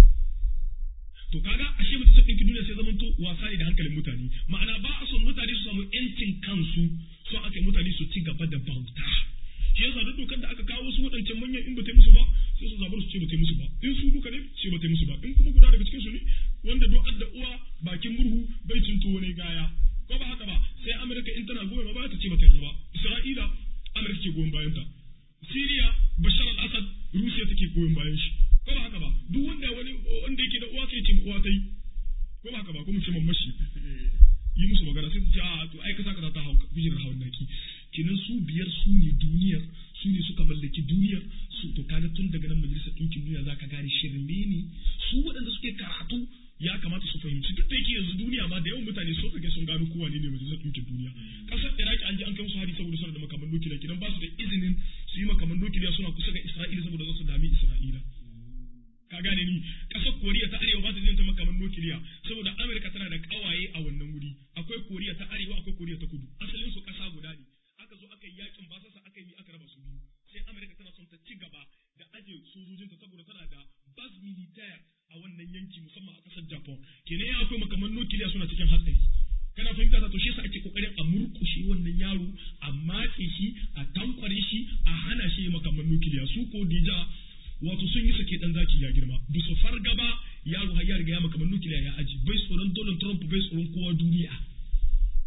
Speaker 3: to kaga ashe mutum sai duniya sai zaman to wasa ne da hankalin mutane ma'ana ba a son mutane su samu yancin kansu so aka mutane su ci gaba da bauta shi yasa duk dokar da aka kawo su waɗancan manyan in ba ta musu ba sai su zabar su ce ba ta musu ba in su duka ne ce ba ta musu ba in kuma guda daga cikin su ne wanda duk adda uwa bakin murhu bai cin tuwo ne gaya ko ba haka ba sai amurka in tana goyon ba ta ce ba ta yarda ba isra'ila amurka ke goyon bayan ta siriya bashar al-assad rusiya take goyon bayan shi ko ba haka ba duk wanda wani wanda yake da uwa sai ce uwa ta yi ko ba haka ba ko mu ce mamashi yi musu magana sai su ce a to ai kasa kaza ta hau kujerar hawan naki kenan su biyar su ne duniyar su ne suka mallaki duniyar su to kaga tun daga nan majalisar ɗinkin duniya za ka gane shirme ne su waɗanda suke karatu ya kamata su fahimci duk da yake yanzu duniya ma da yawan mutane sun rage sun gano kowa ne ne majalisar ɗinkin duniya ƙasar iraki an ji an kai musu hari saboda suna da makaman nukiliya kidan ba su da izinin su yi makaman nukiliya suna kusa ga isra'ila saboda za su dami isra'ila ka gane ni ƙasar koriya ta arewa ba ta ta makaman nukiliya saboda amurka tana da ƙawaye a wannan wuri akwai koriya ta arewa akwai koriya ta kudu asalin su ƙasa guda ne aka zo aka yi yakin basasa aka yi aka raba su biyu sai amurka tana son ta ci gaba da aje sojojinta saboda tana da bas militaire a wannan yanki musamman a ƙasar japan kenan ya akwai makaman nukiliya suna cikin hatsari kana fahimta ta to shi yasa ake kokarin a murkushe wannan yaro a matse shi a tankware shi a hana shi makaman nukiliya su ko dija wato sun yi sake dan zaki ya girma bisa fargaba yaro har ya riga ya makaman nukiliya ya aji bai tsoron Donald Trump bai tsoron kowa duniya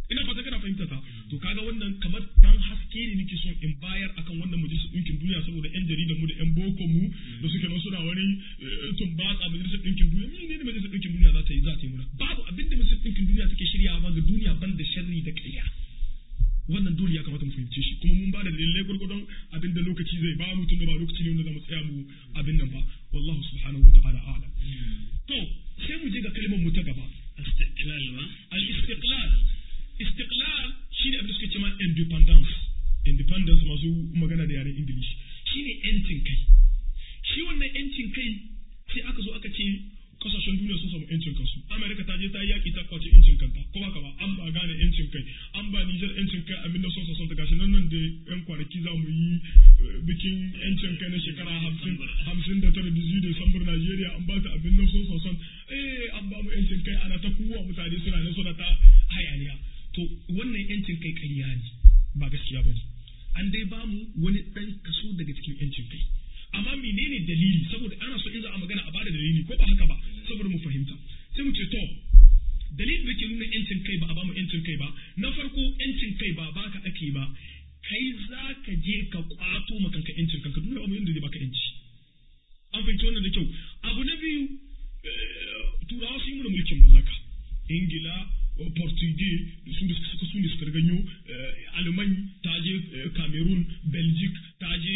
Speaker 3: ina fata kana fahimta ta to kaga wannan kamar dan haske ne nake son in bayar akan wannan majalisar ɗinkin duniya saboda yan jaridan mu da yan boko mu da suke nan suna wani tumbatsa majalisar ɗinkin duniya ni ne majalisar ɗinkin duniya za ta yi za ta yi muna babu abin da majalisar ɗinkin duniya take shiryawa ga duniya ban da sharri da ƙarya wannan dole ya kamata mu fahimce shi kuma mun ba da dalilai gwargwadon abin da lokaci zai ba mu tunda ba lokaci ne wanda za mu tsaya mu abin nan ba wallahu subhanahu wa ta'ala a'lam to sai mu je ga kalmar mu ta gaba
Speaker 2: istiqlal ba
Speaker 3: al-istiqlal istiqlal shine abin da suke cewa independence independence masu magana da yaren english shine yancin kai shi wannan yancin kai sai aka zo aka ce kasashen duniya sun samu yancin kansu amerika ta je ta yi yaki ta kwace yancin kanta ko haka ba an ba gane yancin kai an ba nijar yancin kai abin da sosa ta gashi nan nan da yan kwanaki za mu yi bikin yancin kai na shekara hamsin hamsin da tara da zuwa desambar najeriya an ba ta abin da sosa eh an ba mu yancin kai ana ta kuwa mutane suna nan suna ta hayaniya to wannan yancin kai ƙarya ne ba gaskiya ba ne an dai ba mu wani ɗan kaso daga cikin yancin kai amma menene dalili saboda ana so in za a magana a bada dalili ko ba haka ba saboda mu fahimta sai mu ce to dalilin da ke nuna yancin kai ba a ba mu yancin kai ba na farko yancin kai ba baka ake ba kai za ka je ka kwato makanka yancin kanka duniya ba yanda zai baka yanci an fahimci wannan da kyau abu na biyu turawa sun yi mana mulkin mallaka ingila portugais su da suka su da suka ganyo alman ta je cameroon belgic ta je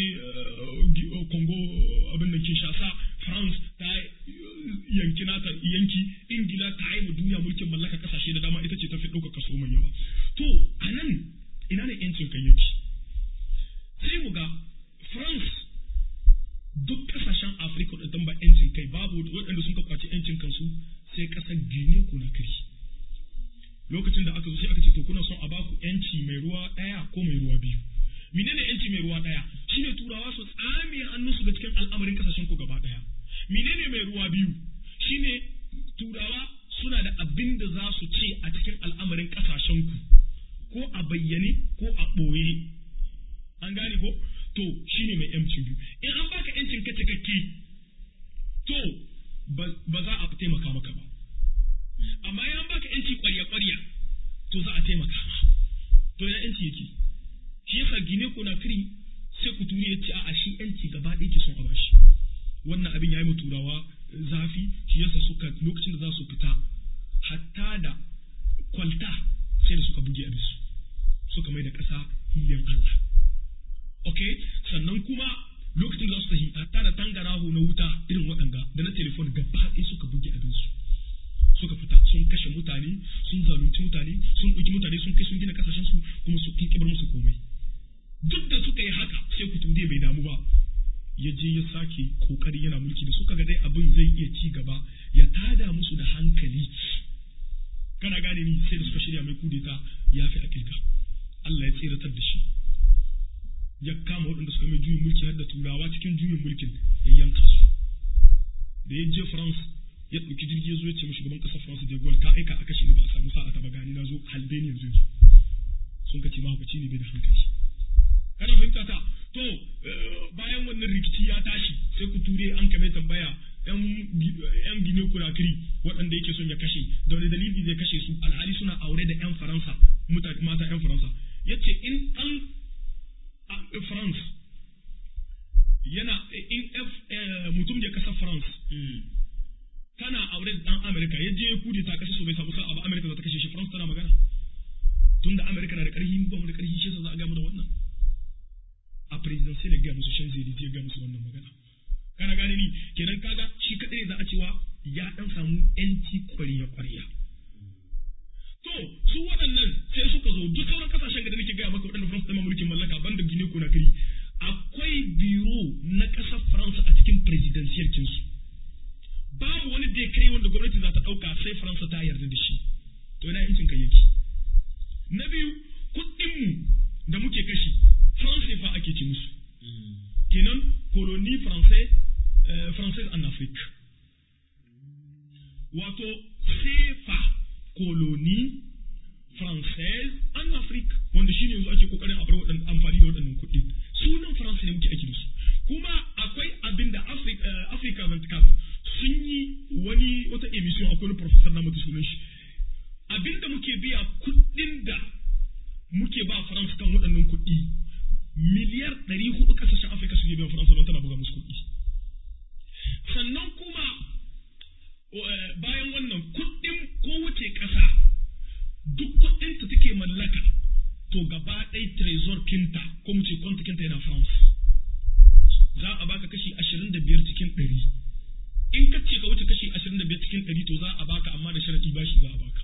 Speaker 3: congo abin da kinshasa france ta yanki nata yanki ingila ta yi wa duniya mulkin mallaka kasashe da dama ita ce ta fi ɗauka kaso mai yawa to a nan ina ne yancin kan yake sai mu ga france duk kasashen afirka da ba yancin kai babu waɗanda sun ka kwaci yancin kansu sai ƙasar guinea conakry lokacin da aka zo sai aka ce to kuna son a baku yanci mai ruwa ɗaya ko mai ruwa biyu menene yanci mai ruwa ɗaya shine turawa su tsame hannunsu da cikin al'amarin kasashen ku gaba ɗaya menene mai ruwa biyu shine turawa suna da abin da za su ce a cikin al'amarin kasashen ku ko a bayyane ko a ɓoye an gane ko to shine mai yancin biyu in an baka yancin ka cikakke to ba za a taimaka maka ba amma in an baka yanci kwarya kwarya to za a taimaka ma to ya yanci yake shi yasa gine ko na kiri sai ku turi ya ce a shi yanci gaba ɗaya ke son a bashi wannan abin ya yi turawa zafi shi yasa suka lokacin da za su fita hatta da kwalta sai da suka buge abin su suka mai da ƙasa hilin Allah ok sannan kuma lokacin da za su tafi hatta da tangaraho na wuta irin waɗanda da na telefon gaba ɗaya suka buge abin su suka fita sun kashe mutane sun zalunci mutane sun ɗauki mutane sun kai sun gina kasashen su kuma su kin kibar musu komai duk da suka yi haka sai ku tunde bai damu ba ya je ya sake kokari yana mulki da suka ga dai abin zai iya ci gaba ya tada musu da hankali kana gane ni sai da suka shirya mai kudeta ya fi akilka Allah ya tsiratar da shi ya kama waɗanda suka mai juyin mulki har da turawa cikin juyin mulkin ya yanka su da ya je France ya ɗauki jirgi ya zo ya ce mashi gaban ƙasar France de Gaulle ka aika a kashe ni ba a samu sa'a ta ba gani na zo halbe ni yanzu sun ka ce mahaukaci ne bai da hankali kana fahimta ta to bayan wannan rikici ya tashi sai ku ture an kame tambaya yan gine kurakiri waɗanda yake son ya kashe da wani dalili zai kashe su alhali suna aure da yan faransa mata yan faransa ya ce in an france yana in mutum ya kasa france tana aure da dan Amerika ya je kudi ta kashe su bai samu sa'a ba Amerika za ta kashe shi France tana magana tunda Amerika na da karfi ba mu da karfi shi za a ga mu da wannan a presidential ya ga musu shan zai ya ga musu wannan magana kana gane ni kenan kaga shi kadai za a cewa ya dan samu yanci kwariya kwariya to su waɗannan sai suka zo duk sauran kasashen da nake gaya maka waɗanda France ta mulkin mallaka banda Guinea Conakry akwai biro na ƙasar France a cikin presidential kinsu babu wani da ya kai wanda gwamnati za ta ɗauka sai faransa ta yarda da shi to yana yancin kai yake na biyu kuɗinmu da muke kashi faransa fa ake ce musu kenan koloni faransai française en Afrique wato sefa koloni française en Afrique wanda shine yanzu ake kokarin a bar waɗannan amfani da waɗannan kuɗi sunan faransa ne muke aiki da su kuma akwai abin da Africa 24 sun yi wani wata emission akwai wani professor na mutu sunan shi abinda muke biya kuɗin da muke ba faransa kan waɗannan kuɗi miliyar ɗari hudu ƙasashen afirka suke biyan faransa don tana buga musu kuɗi sannan kuma bayan wannan kuɗin kowace ƙasa duk kuɗin ta take mallaka to gaba ɗaya trezor kinta ko mu ce kwanta kinta yana france za a baka kashi ashirin da biyar cikin ɗari in ka ce ka wuce kashi ashirin da biyar cikin ɗari to za a baka amma da sharaɗi bashi za a baka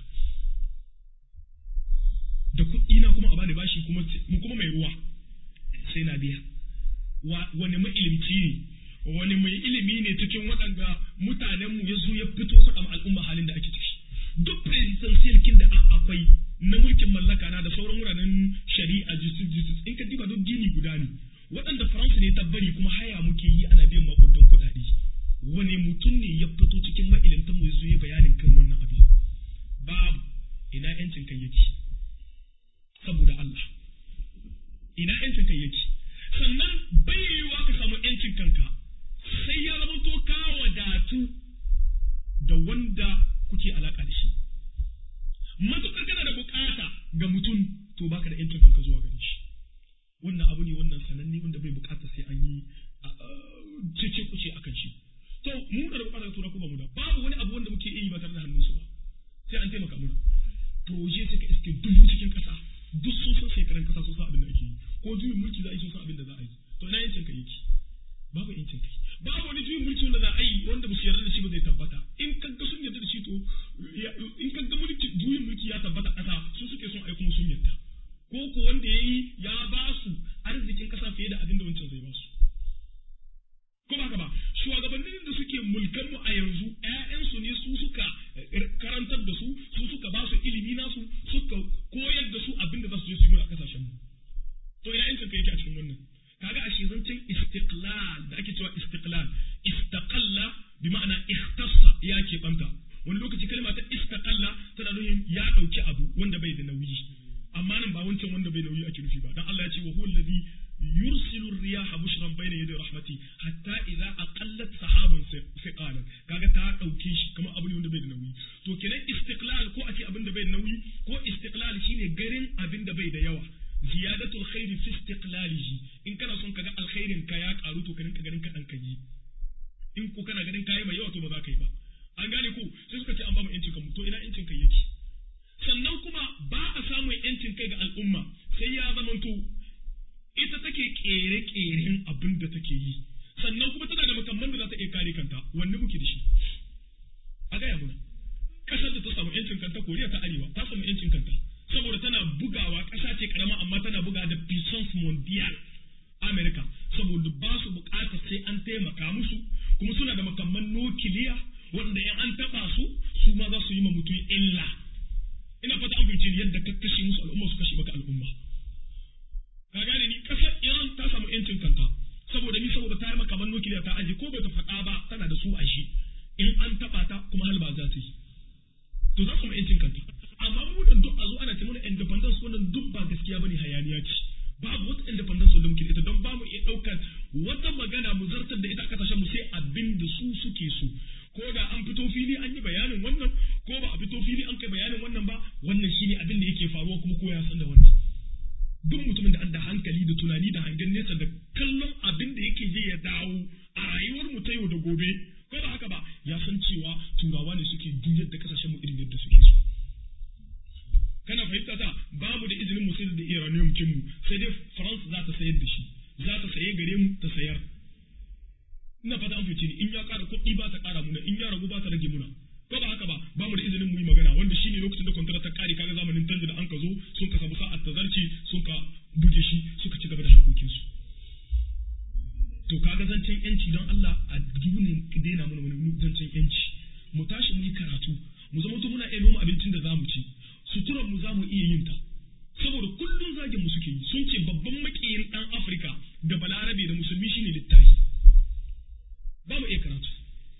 Speaker 3: da kuɗi na kuma a bani bashi kuma mu kuma mai ruwa sai na biya wani mailimci ne wani mai ilimi ne cikin waɗanda mutanen mu ya zo ya fito faɗa al'umma halin da ake ciki duk presidential kin da akwai na mulkin mallaka na da sauran wuraren shari'a justice justice in ka diba duk gini guda ne waɗanda faransa ne ta bari kuma haya muke yi ana biyan makudan kuɗaɗe wani mutum ne ya fito cikin ma'ilimtan mu ya zo ya bayanin kan wannan abin babu ina yancin kai yake saboda Allah ina yancin kai yake sannan bai yiwuwa ka samu yancin kanka sai ya zama to ka wadatu da wanda kuke alaka da shi matukar kana da bukata ga mutum to baka da yancin kanka zuwa gare shi wannan abu ne wannan sananne wanda bai bukata sai an yi cece kuce akan shi to mu da bukata tura ko ba mu da babu wani abu wanda muke yi ba tare da hannunsu ba sai an taimaka mana proje sai ka iske dubu cikin kasa duk sun san shekaran kasa sun san abin da ake yi ko juyin mulki za a yi sun san abin da za a yi to ina yancin kai yake babu yancin kai babu wani juyin mulki wanda za a yi wanda ba su yarda da shi ba zai tabbata in ka ga sun yarda da shi to in ka ga mulki juyin mulki ya tabbata kasa su suke son ai kuma sun yarda ko ko wanda ya yi ya ba su arzikin kasa fiye da abin da wancan zai ba su ko ba ka ba shugabannin da suke mulkan mu a yanzu ƴaƴansu ne su suka karantar da su su suka ba su ilimi nasu suka koyar da su abin da za su je su yi a kasashen mu to ina yancin ka yake a cikin wannan kaga ashe zancen istiqlal da ake cewa istiqlal istaqalla bi ma'ana ikhtassa ya ke banta wani lokaci kalma ta istaqalla tana nufin ya dauki abu wanda bai da nauyi amma nan ba wancan wanda bai nauyi ake nufi ba dan Allah ya ce wa huwa alladhi yursilu riyaha bushran bayna yaday rahmati hatta idza aqallat sahaban thiqalan kaga ta dauke shi kamar abu ne wanda bai da nauyi to kenan istiqlal ko ake abin da bai da nauyi ko istiqlal shine garin abin da bai da yawa ziyadatul khairi fi istiqlalihi in kana son kaga alkhairin ka ya karu to kanin ka ganin kadan ka yi in ko kana ganin kayi mai yawa to ba za ka yi ba an gane ko sai suka ce an ba mu yancin kanmu to ina yancin kai yake sannan kuma ba a samun yancin kai ga al'umma sai ya zamanto ita take kere-keren abin da take yi sannan kuma tana da makamman da za ta iya kare kanta wanne muke da shi a gaya mana kasar da ta samu yancin kanta koriya ta arewa ta samu yancin kanta saboda tana bugawa ƙasa ce karama amma tana buga da puissance mondial america saboda ba su bukata sai an taimaka musu kuma suna da makamman nukiliya wanda in an taba su su ma za su yi ma mutum illa ina fata an fahimci yadda ka kashe musu al'umma su kashe maka al'umma ka gane ni kasar Iran ta samu yancin kanta saboda ni saboda ta yi makaman nukiliya ta aje ko bai ta faɗa ba tana da su a shi in an taɓa ta kuma halba za ta yi to za su samu yancin kanta amma mu da duk a zo ana ce mana independence wannan duk ba gaskiya bane hayaniya ce babu wata independence wanda muke da ita don ba mu iya ɗaukar wata magana mu zartar da ita a kasashen mu sai abin da su suke so ko da an fito fili an yi bayanin wannan ko ba a fito fili an kai bayanin wannan ba wannan shine abin da yake faruwa kuma ko ya san da wannan duk mutumin da an da hankali da tunani da hangen nesa da kallon abin da yake je ya dawo a rayuwar mu ta yau da gobe ko ba haka ba ya san cewa turawa ne suke juyar da kasashen mu irin yadda suke so kana fahimta ta ba mu da izinin mu sayar da iranium kin mu sai dai France za ta sayar da shi za ta saye gare mu ta sayar ina fata an fice ni in ya ƙara kuɗi ba ta ƙara muna in ya ragu ba ta rage muna ko ba haka ba ba mu da izinin mu yi magana wanda shine lokacin da kwantara ta kare kaga zamanin tanzu da an ka zo sun ka samu sa'ar tazarci sun ka buge shi suka ci gaba da harkokin su to kaga zancen yanci don Allah a dunin daina mana wani zancen yanci mu tashi mu yi karatu mu zama to muna iya noma abincin da zamu ci suturar mu zamu iya yin ta saboda kullum zagin mu suke yi sun ce babban makiyin dan Afirka da balarabe da musulmi shine littafi ba mu iya karatu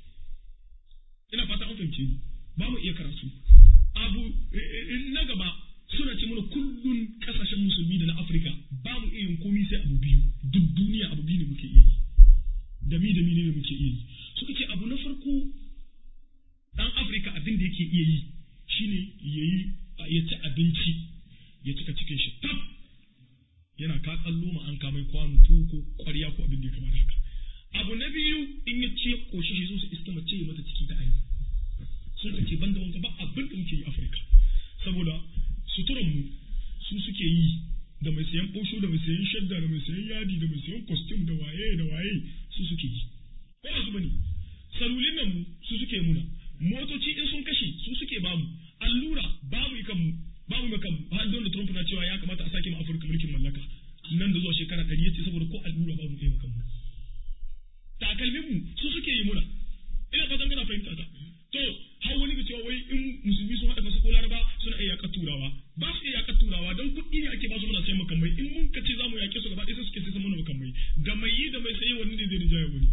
Speaker 3: ina fata an fahimce ni ba mu iya karatu abu na gaba suna ce mana kullun kasashen musulmi da na afirka ba mu iya yin komi sai abu biyu duk duniya abu biyu ne muke iya yi da mi da mi ne muke iya yi suka ce abu na farko dan afirka abin da yake iya yi shine yayi ya ci abinci ya cika cikin shi tab yana ka tsallo ma an kamai kwano tuwo ko kwarya ko abin da ya kamata haka abu na biyu in ya ce koshi shi zo su iska mace ya mata ciki da ayi sun ka ce banda wanka ba abin da muke yi afirka saboda suturan mu su suke yi da mai sayan ɓosho da mai sayan shadda da mai sayan yadi da mai sayan costume da waye da waye su suke yi ko ba su bane salulin nan mu su suke muna motoci in sun kashe su suke bamu allura babu ikan mu babu mai kan har da Trump na cewa ya kamata a sake mu Afirka mulkin mallaka nan da zuwa shekara ɗari yace saboda ko allura babu kai kan mu takalmin mu su suke yi muna ina fatan kana fahimta ta to har wani ga cewa wai in musulmi sun haɗa kasa ko laraba suna iya yaƙar turawa ba su iya yaƙar turawa don kuɗi ne ake ba su muna sayan makamai in mun kace za mu yaƙe su gaba ɗaya sai suke sai mana makamai da mai yi da mai saye wani ne zai rinjaya wani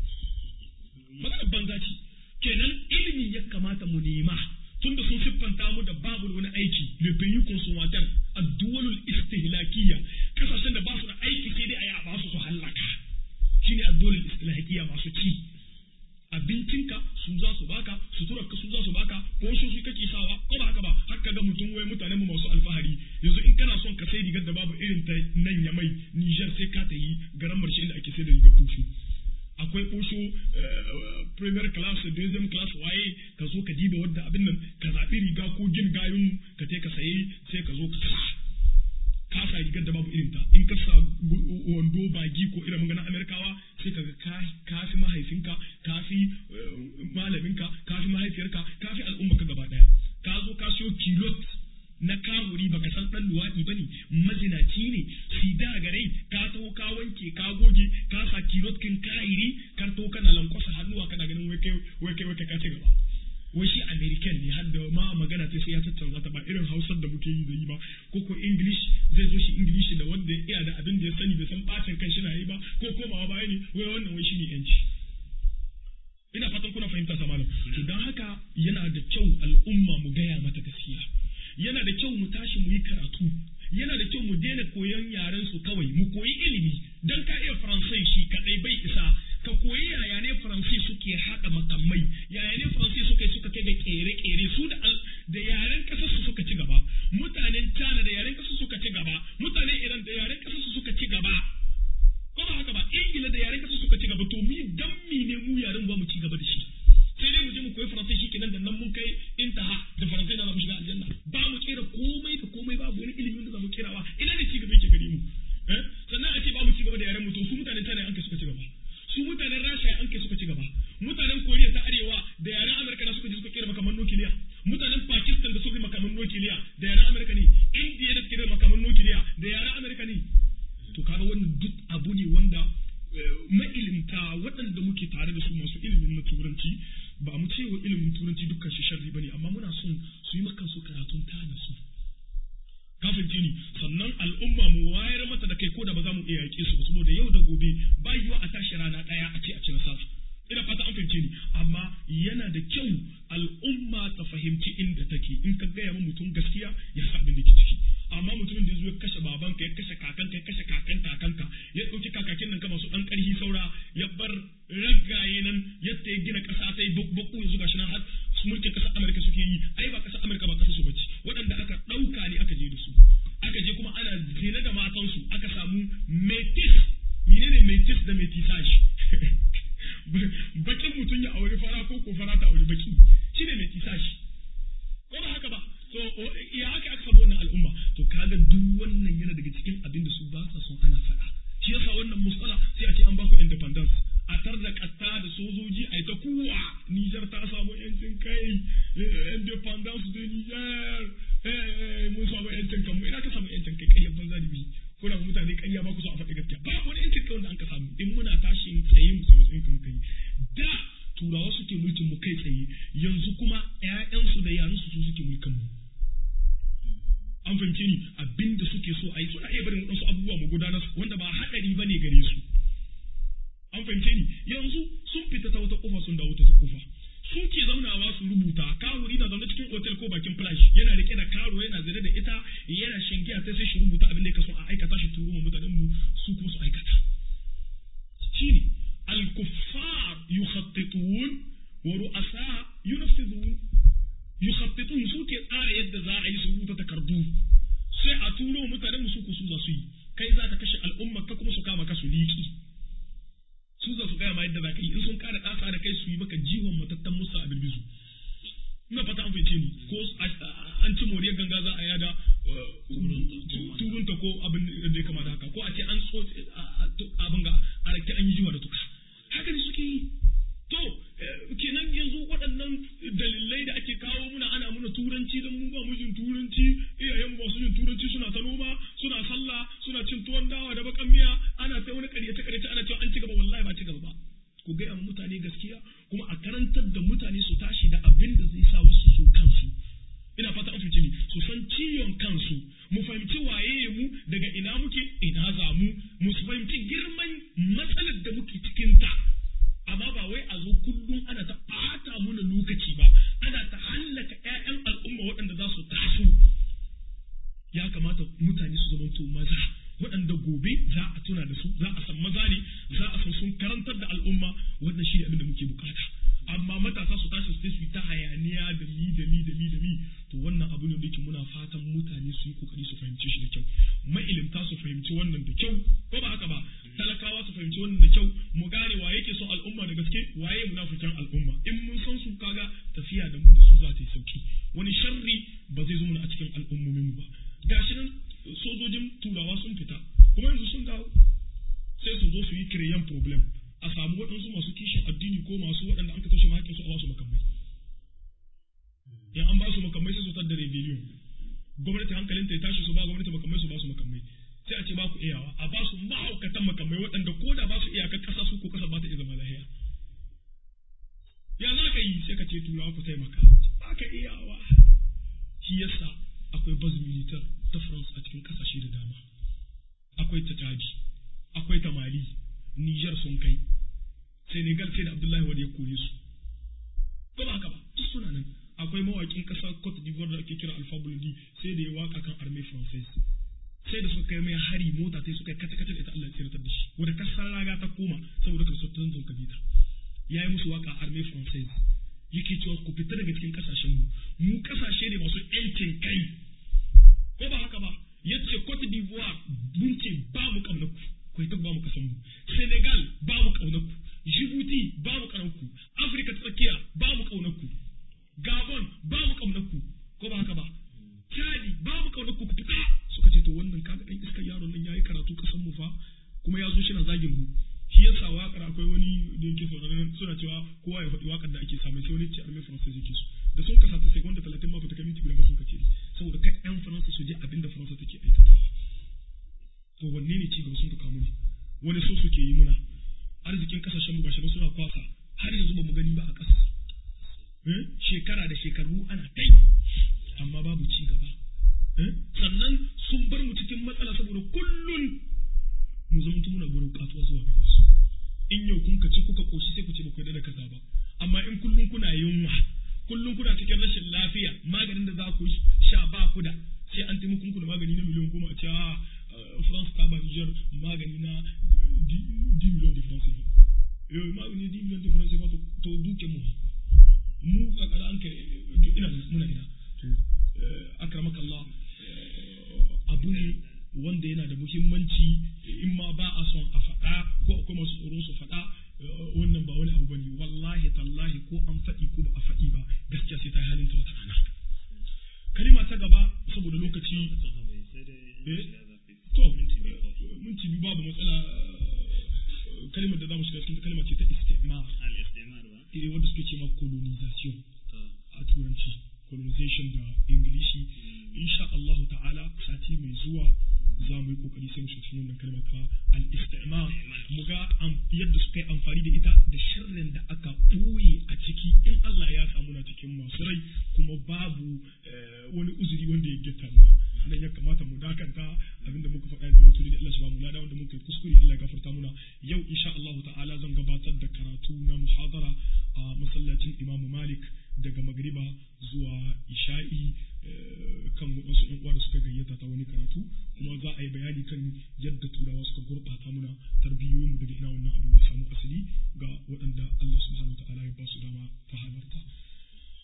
Speaker 3: maganar banza ce kenan ilimi ya kamata mu nema tunda sun siffanta mu da babu wani aiki le pays consommateur ad-duwalul istihlakiyya kasashen da ba su da aiki sai dai a yi a ba su su hallaka shine ad-duwalul istihlakiyya masu ci abincinka su za su baka suturarka su za su baka ko su su kake sawa ko ba haka ba haka ga mutum wai mutanen mu masu alfahari yanzu in kana son ka sai rigar da babu irin ta nan ya mai Niger sai ka ta yi garan marshe inda ake sai da rigar tushu akwai ɓosho premier class deuxième class waye ka zo ka diba wadda abin nan ka zaɓi riga ko gin gayun ka je ka saye sai ka zo ka sa ka sa rigar da babu irin ta in ka sa wando bagi ko irin magana amerikawa sai ka ga ka fi mahaifinka ka fi malaminka ka fi mahaifiyarka ka fi al'umma ka gaba daya ka zo ka siyo kilot na kawuri baka san dan luwaɗi ba ne mazinaci ne sida garai ka taho ka wanke ka goge ka sa kilot kin kairi ka taho kana lankwasa hannuwa kana ganin wai kai wai kai wai ka ci gaba wai shi american ne har da ma magana ta sai ya tattauna ta ba irin hausar da muke yi da yi ba ko ko english zai zo shi english da wanda ya iya da abin da ya sani bai san bacin kan shi na yi ba ko komawa baya ne wai wannan wai shi ne yanci ina fatan kuna fahimta sa malam to dan haka yana da kyau al'umma mu gaya mata gaskiya yana da kyau mu tashi mu yi karatu yana da kyau mu daina koyon yaren su kawai mu koyi ilimi dan ka iya faransai shi kadai bai isa ka koyi yaya ne faransai suke haɗa makamai yaya ne faransai suka suka kai ga kere-kere su da da yaren kasar su suka ci gaba mutanen China da yaren kasar suka ci gaba mutanen Iran da yaren kasar su suka ci gaba ko ba haka ba Ingila da yaren kasar suka ci gaba to mi dan mi ne mu yaren ba mu ci gaba da shi sai dai mu je mu koyi faransai shi kenan da nan mun kai intaha da faransai na mu shiga aljanna ba mu kera komai da komai babu wani ilimin da za mu kerawa ina ne ci gaba yake gare mu sannan a ce ba mu ci gaba da yaren mu to su mutanen China an kai suka ci gaba su mutanen rasha an kai suka ci gaba mutanen koriya ta arewa da yaren amurka na suka je suka kera makaman nukiliya mutanen pakistan da suka makaman nukiliya da yaren amurka ne indiya da suka kera makaman nukiliya da yaren amurka ne to kaga wannan duk abu ne wanda ma'ilimta waɗanda muke tare da su masu ilimin na turanci ba mu ce wa ilimin turanci dukkan shi sharri bane amma muna son su yi maka su karatun tana su kafin ni sannan al'umma mu wayar mata da kai ko da ba za mu iya yaƙe su ba saboda yau da gobe ba yiwa a tashi rana ɗaya a ce a ci nasara ina fata an fahimce ni amma yana da kyau al'umma ta fahimci inda take in ka gaya ma mutum gaskiya ya sa abin da ke ciki amma mutumin da ya zo ya kashe babanka ya kashe kakanka ya kashe kakan kakanka ya ɗauki kakakin nan kama su ɗan ƙarfi saura ya bar ragaye nan yadda ya gina ƙasa ta yi bakku yanzu gashi nan har mulkin ƙasar Amurka suke yi ai ba ƙasar Amurka ba ƙasar su bace waɗanda aka ɗauka ne aka je da su aka je kuma ana zina da matansu aka samu metis menene metis da metisage bakin mutum ya aure fara ko ko fara ta aure baki shine metisage ko ba haka ba so ya haka aka samu wannan al'umma to kaga duk wannan yana daga cikin abin da su ba sa son ana faɗa shi yasa wannan musala sai a ce an ba ku independence a tar da katta da sojoji a ta kuwa Niger ta samu yancin kai independence de Niger mun samu yancin kan mu ina ka samu yancin kai ƙaryar banza da biyu kuna mutane ƙarya ba ku so a faɗi gaskiya ba wani yancin kai wanda an ka samu in muna tashi tsaye mu samu tsayin mu kai da turawa suke mulkin mu kai tsaye yanzu kuma ƴaƴansu da yaransu su suke mulkin mu an fahimce ni abinda suke so a yi suna iya barin waɗansu abubuwa mu gudanar wanda ba haɗari ba ne gare su an fahimce ni yanzu sun fita ta wata kofa sun dawo ta kofa sun ke zaunawa su rubuta kawuri na zaune cikin otel ko bakin flash yana rike da karo yana zane da ita yana shangiya sai sai shi rubuta abin da yake so a aikata shi turu mutanen mu su kuma su aikata shine al-kuffar yukhattitun wa ru'asa yunaffidun mukhattitun suke tsara yadda za a yi su rubuta takardu sai a turo mutane musu ku su za su yi kai za ka kashe al'umma ka kuma su kama ka su liƙi su za su gaya ma yadda za ka yi in sun kara ɗasa da kai su yi maka jiwon matattan musu a birbizu ina fata an fahimce ni ko an ci moriyar ganga za a yada turunta ko abin da ya kamata haka ko a ce an so abin ga a rake an yi jiwa da tuka haka ne suke yi to kenan yanzu waɗannan dalilai da ake kawo muna ana muna turanci don mu ba mu jin turanci iyayen ba su jin turanci suna ta noma suna sallah suna cin tuwon dawa da bakan miya ana ta wani ƙaryace ƙaryace ana cewa an ci gaba wallahi ba ci gaba ba ku gaya mutane gaskiya kuma a karantar da mutane su tashi da abin da zai sa wasu su kansu ina fata an fahimci ni su san ciwon kansu mu fahimci waye mu daga ina muke ina za mu mu fahimci girman matsalar da muke cikin ta amma ba wai a zo kullum ana ta ɓata muna lokaci ba ana ta hallaka ƴaƴan al'umma waɗanda za su taso ya kamata mutane su zamanto maza waɗanda gobe za a tuna da su za a san maza ne za a san sun karantar da al'umma wannan shi ne abin da muke bukata amma matasa su tashi su yi ta hayaniya da mi da mi da mi da mi to wannan abu ne da yake muna fatan mutane su yi kokari su fahimci shi da kyau mailimta su fahimci wannan da kyau ko ba haka ba talakawa su fahimci wannan da kyau mu gane wa yake son al'umma da gaske waye munafikan al'umma in mun san su kaga tafiya da mu da su za ta yi sauki wani sharri ba zai zo mana a cikin al'ummomin mu ba gashi nan sojojin turawa sun fita kuma yanzu sun dawo sai su zo su yi kireyan problem a samu waɗansu masu kishin addini ko masu waɗanda an ka tashi ma su a ba su makamai in an ba su makamai sai su tar da rebellion gwamnati hankalin ta ya tashi su ba gwamnati makamai su ba su makamai sai a ce ba ku iyawa a ba su mahaukatan makamai waɗanda ko da ba su iyakar ƙasa su ko ƙasa ba ta iya zama lahiya ya za ka yi sai ka ce turawa ku taimaka ba ka iyawa shi yasa akwai baz militar ta France a cikin kasashe da dama akwai ta Chadi akwai ta Mali Niger sun kai Senegal sai da Abdullahi Wade ya kore su ko ba haka ba duk suna nan akwai mawakin kasar Cote d'Ivoire da ake kira Alpha Blondy sai da ya waka kan armée française sai da suka kai mai hari mota sai suka kata kata da ita Allah ya tsiratar da shi wanda kasar raga ta koma saboda kristotan sun kabita yayi musu waka armée française yake cewa ku fita daga cikin kasashen mu mu kasashe ne masu yancin kai ko ba haka ba yace Cote d'Ivoire mun ce ba mu kaunar ku ku ita ba mu kasan mu Senegal ba mu kaunar ku Djibouti ba mu kaunar ku Afrika ta tsakiya ba mu kaunar ku Gabon ba mu kaunar ku ko ba haka ba Chadi ba mu kaunar ku ku fita suka ce to wannan kaga dan iskar yaron nan yayi karatu kasan mu fa kuma ya zo shi na zagin mu shi yasa waƙar akwai wani da yake sauraron suna cewa kowa ya faɗi waƙar da ake samu sai wani ce arme faransa yake so da sun kasa ta sekonda talatin ma bata kai minti guda ba sun kace saboda kai yan faransa su je abin da faransa take aikatawa to wanne ne ci gaba sun ka muna wani so suke yi muna arzikin kasashen mu gashi ba suna kwasa har yanzu ba mu gani ba a ƙasa shekara da shekaru ana kai amma babu ci gaba sannan sun bar mu cikin matsala saboda kullun mu zama muna gurin kasuwa zuwa gare su in yau kun kaci kuka koshi sai ku ce ba ku da kaza ba amma in kullun kuna yunwa kullun kuna cikin rashin lafiya maganin da za ku sha ba ku da sai an taimaka muku da magani na miliyan goma a ce a France ta ba Niger magani na 10 million de francs CFA eh magani 10 million de francs CFA to duke mu mu a kara an kai ina muna ina to akramaka Allah abu ne wanda yana da muhimmanci in ma ba a son a faɗa ko akwai masu tsoron su faɗa wannan ba wani abu bane wallahi tallahi ko an faɗi ko ba a faɗi ba gaskiya sai ta yi halin ta wata rana kalima ta gaba saboda lokaci to minti biyu babu matsala kalimar da za mu shiga cikin kalma ce ta istimar eh wanda suke ce ma colonization a turanci colonization da ingilishi insha Allah ta'ala sati mai zuwa za mu yi kokari sai mu shiga cikin wannan kalma ta al-istimar mu ga yadda suka yi amfani da ita da sharrin da aka ɓoye a ciki in Allah ya samu na cikin masu rai kuma babu wani uzuri wanda ya getta muna nan ya kamata mu dakanta abinda muka faɗa da mutum da Allah shi ba mu lada wanda muka yi kuskure Allah ya gafarta muna yau insha Allah ta'ala zan gabatar da karatu na muhadara a masallacin Imam Malik daga magriba zuwa isha'i kan wasu yan uwa da suka gayyata ta wani karatu kuma za a yi bayani kan yadda turawa suka gurɓata muna tarbiyoyin mu daga ina wannan abin ya samu asali ga waɗanda Allah subhanahu wa ta'ala ya ba su dama ta halarta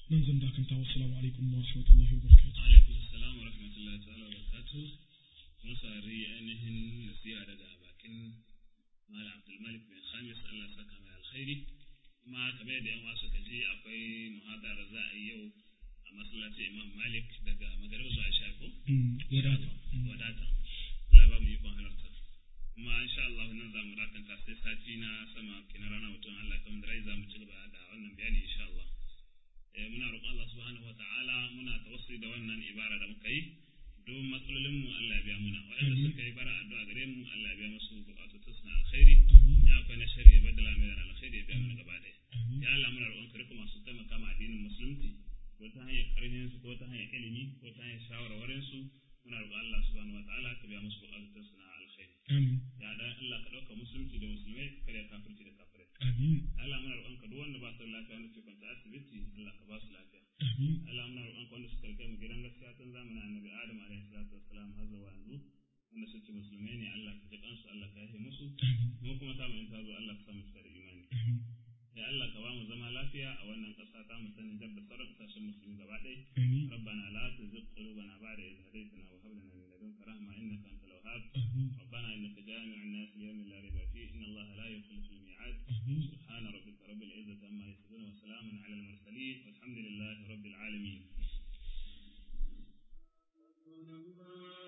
Speaker 3: nan zan dakanta wassalamu alaikum wa rahmatullahi wa barakatuh
Speaker 2: alaikum assalam wa rahmatullahi ta'ala wa barakatuh mun sari ainihin nasiha daga bakin malam abdulmalik bin khamis allah ya saka mai alkhairi kuma kamar yadda yan wasu kaji akwai muhadara za a yi yau a masallacin imam malik daga magarib zuwa isha ko
Speaker 3: Mm, wadata Mm.
Speaker 2: wadata Allah ba mu yi ban halarta kuma insha Allah nan za mu dakanta sai sati na sama kina rana mutum Allah kan dai za mu ci gaba da wannan bayani insha Allah eh muna roƙon Allah subhanahu wataala muna tawassuli da wannan ibara da muka yi don matsalolin mu Allah ya biya muna waɗanda
Speaker 3: Amin.
Speaker 2: suka yi bara addu'a gare mu Allah ya biya musu buƙatun su na alkhairi
Speaker 3: Amin.
Speaker 2: ya akwai na shari'a ya badala mai da alkhairi ya biya mana gaba ɗaya
Speaker 3: Amin.
Speaker 2: ya Allah muna roƙon ka duka masu taimaka ma addinin musulunci ko ta hanyar ƙarfin su ko ta hanyar ilimi ko ta hanyar shawarwarin su muna roƙon Allah subhanahu wataala ka biya musu buƙatun su na alkhairi
Speaker 3: Amin.
Speaker 2: ya dan Allah ka ɗauka musulunci da musulmai ka karya kafirci da kafirai
Speaker 3: Amin.
Speaker 2: Allah muna roƙon ka duk wanda ba su da lafiya wanda ke kwanta asibiti Allah ka ba su lafiya
Speaker 3: Amin.
Speaker 2: Allah muna roƙon ka wanda suka rike mu gidan gaskiya tun zamanin Annabi Adam alaihi salatu wassalam har zuwa yanzu wanda suke musulmai ne Allah ka ji kansu Allah ka yafe musu
Speaker 3: Amin.
Speaker 2: mu kuma ta mu in ta zo Allah ka sa mu cika da imani
Speaker 3: Amin.
Speaker 2: ya Allah ka ba mu zama lafiya a wannan ƙasa ta mu sanin da sauran ƙasashen musulmi gaba ɗaya
Speaker 3: Amin.
Speaker 2: ربنا لا تزغ قلوبنا بعد إذ هديتنا وهب لنا من لدنك رحمة إنك أنت الوهاب
Speaker 3: Amin.
Speaker 2: ربنا إنك جامع الناس ليوم لا ريب فيه إن الله لا يخلف الميعاد
Speaker 3: Amin.
Speaker 2: سبحان ربك رب العزة عما يصفون وسلام على المرسلين والحمد لله رب العالمين
Speaker 1: الله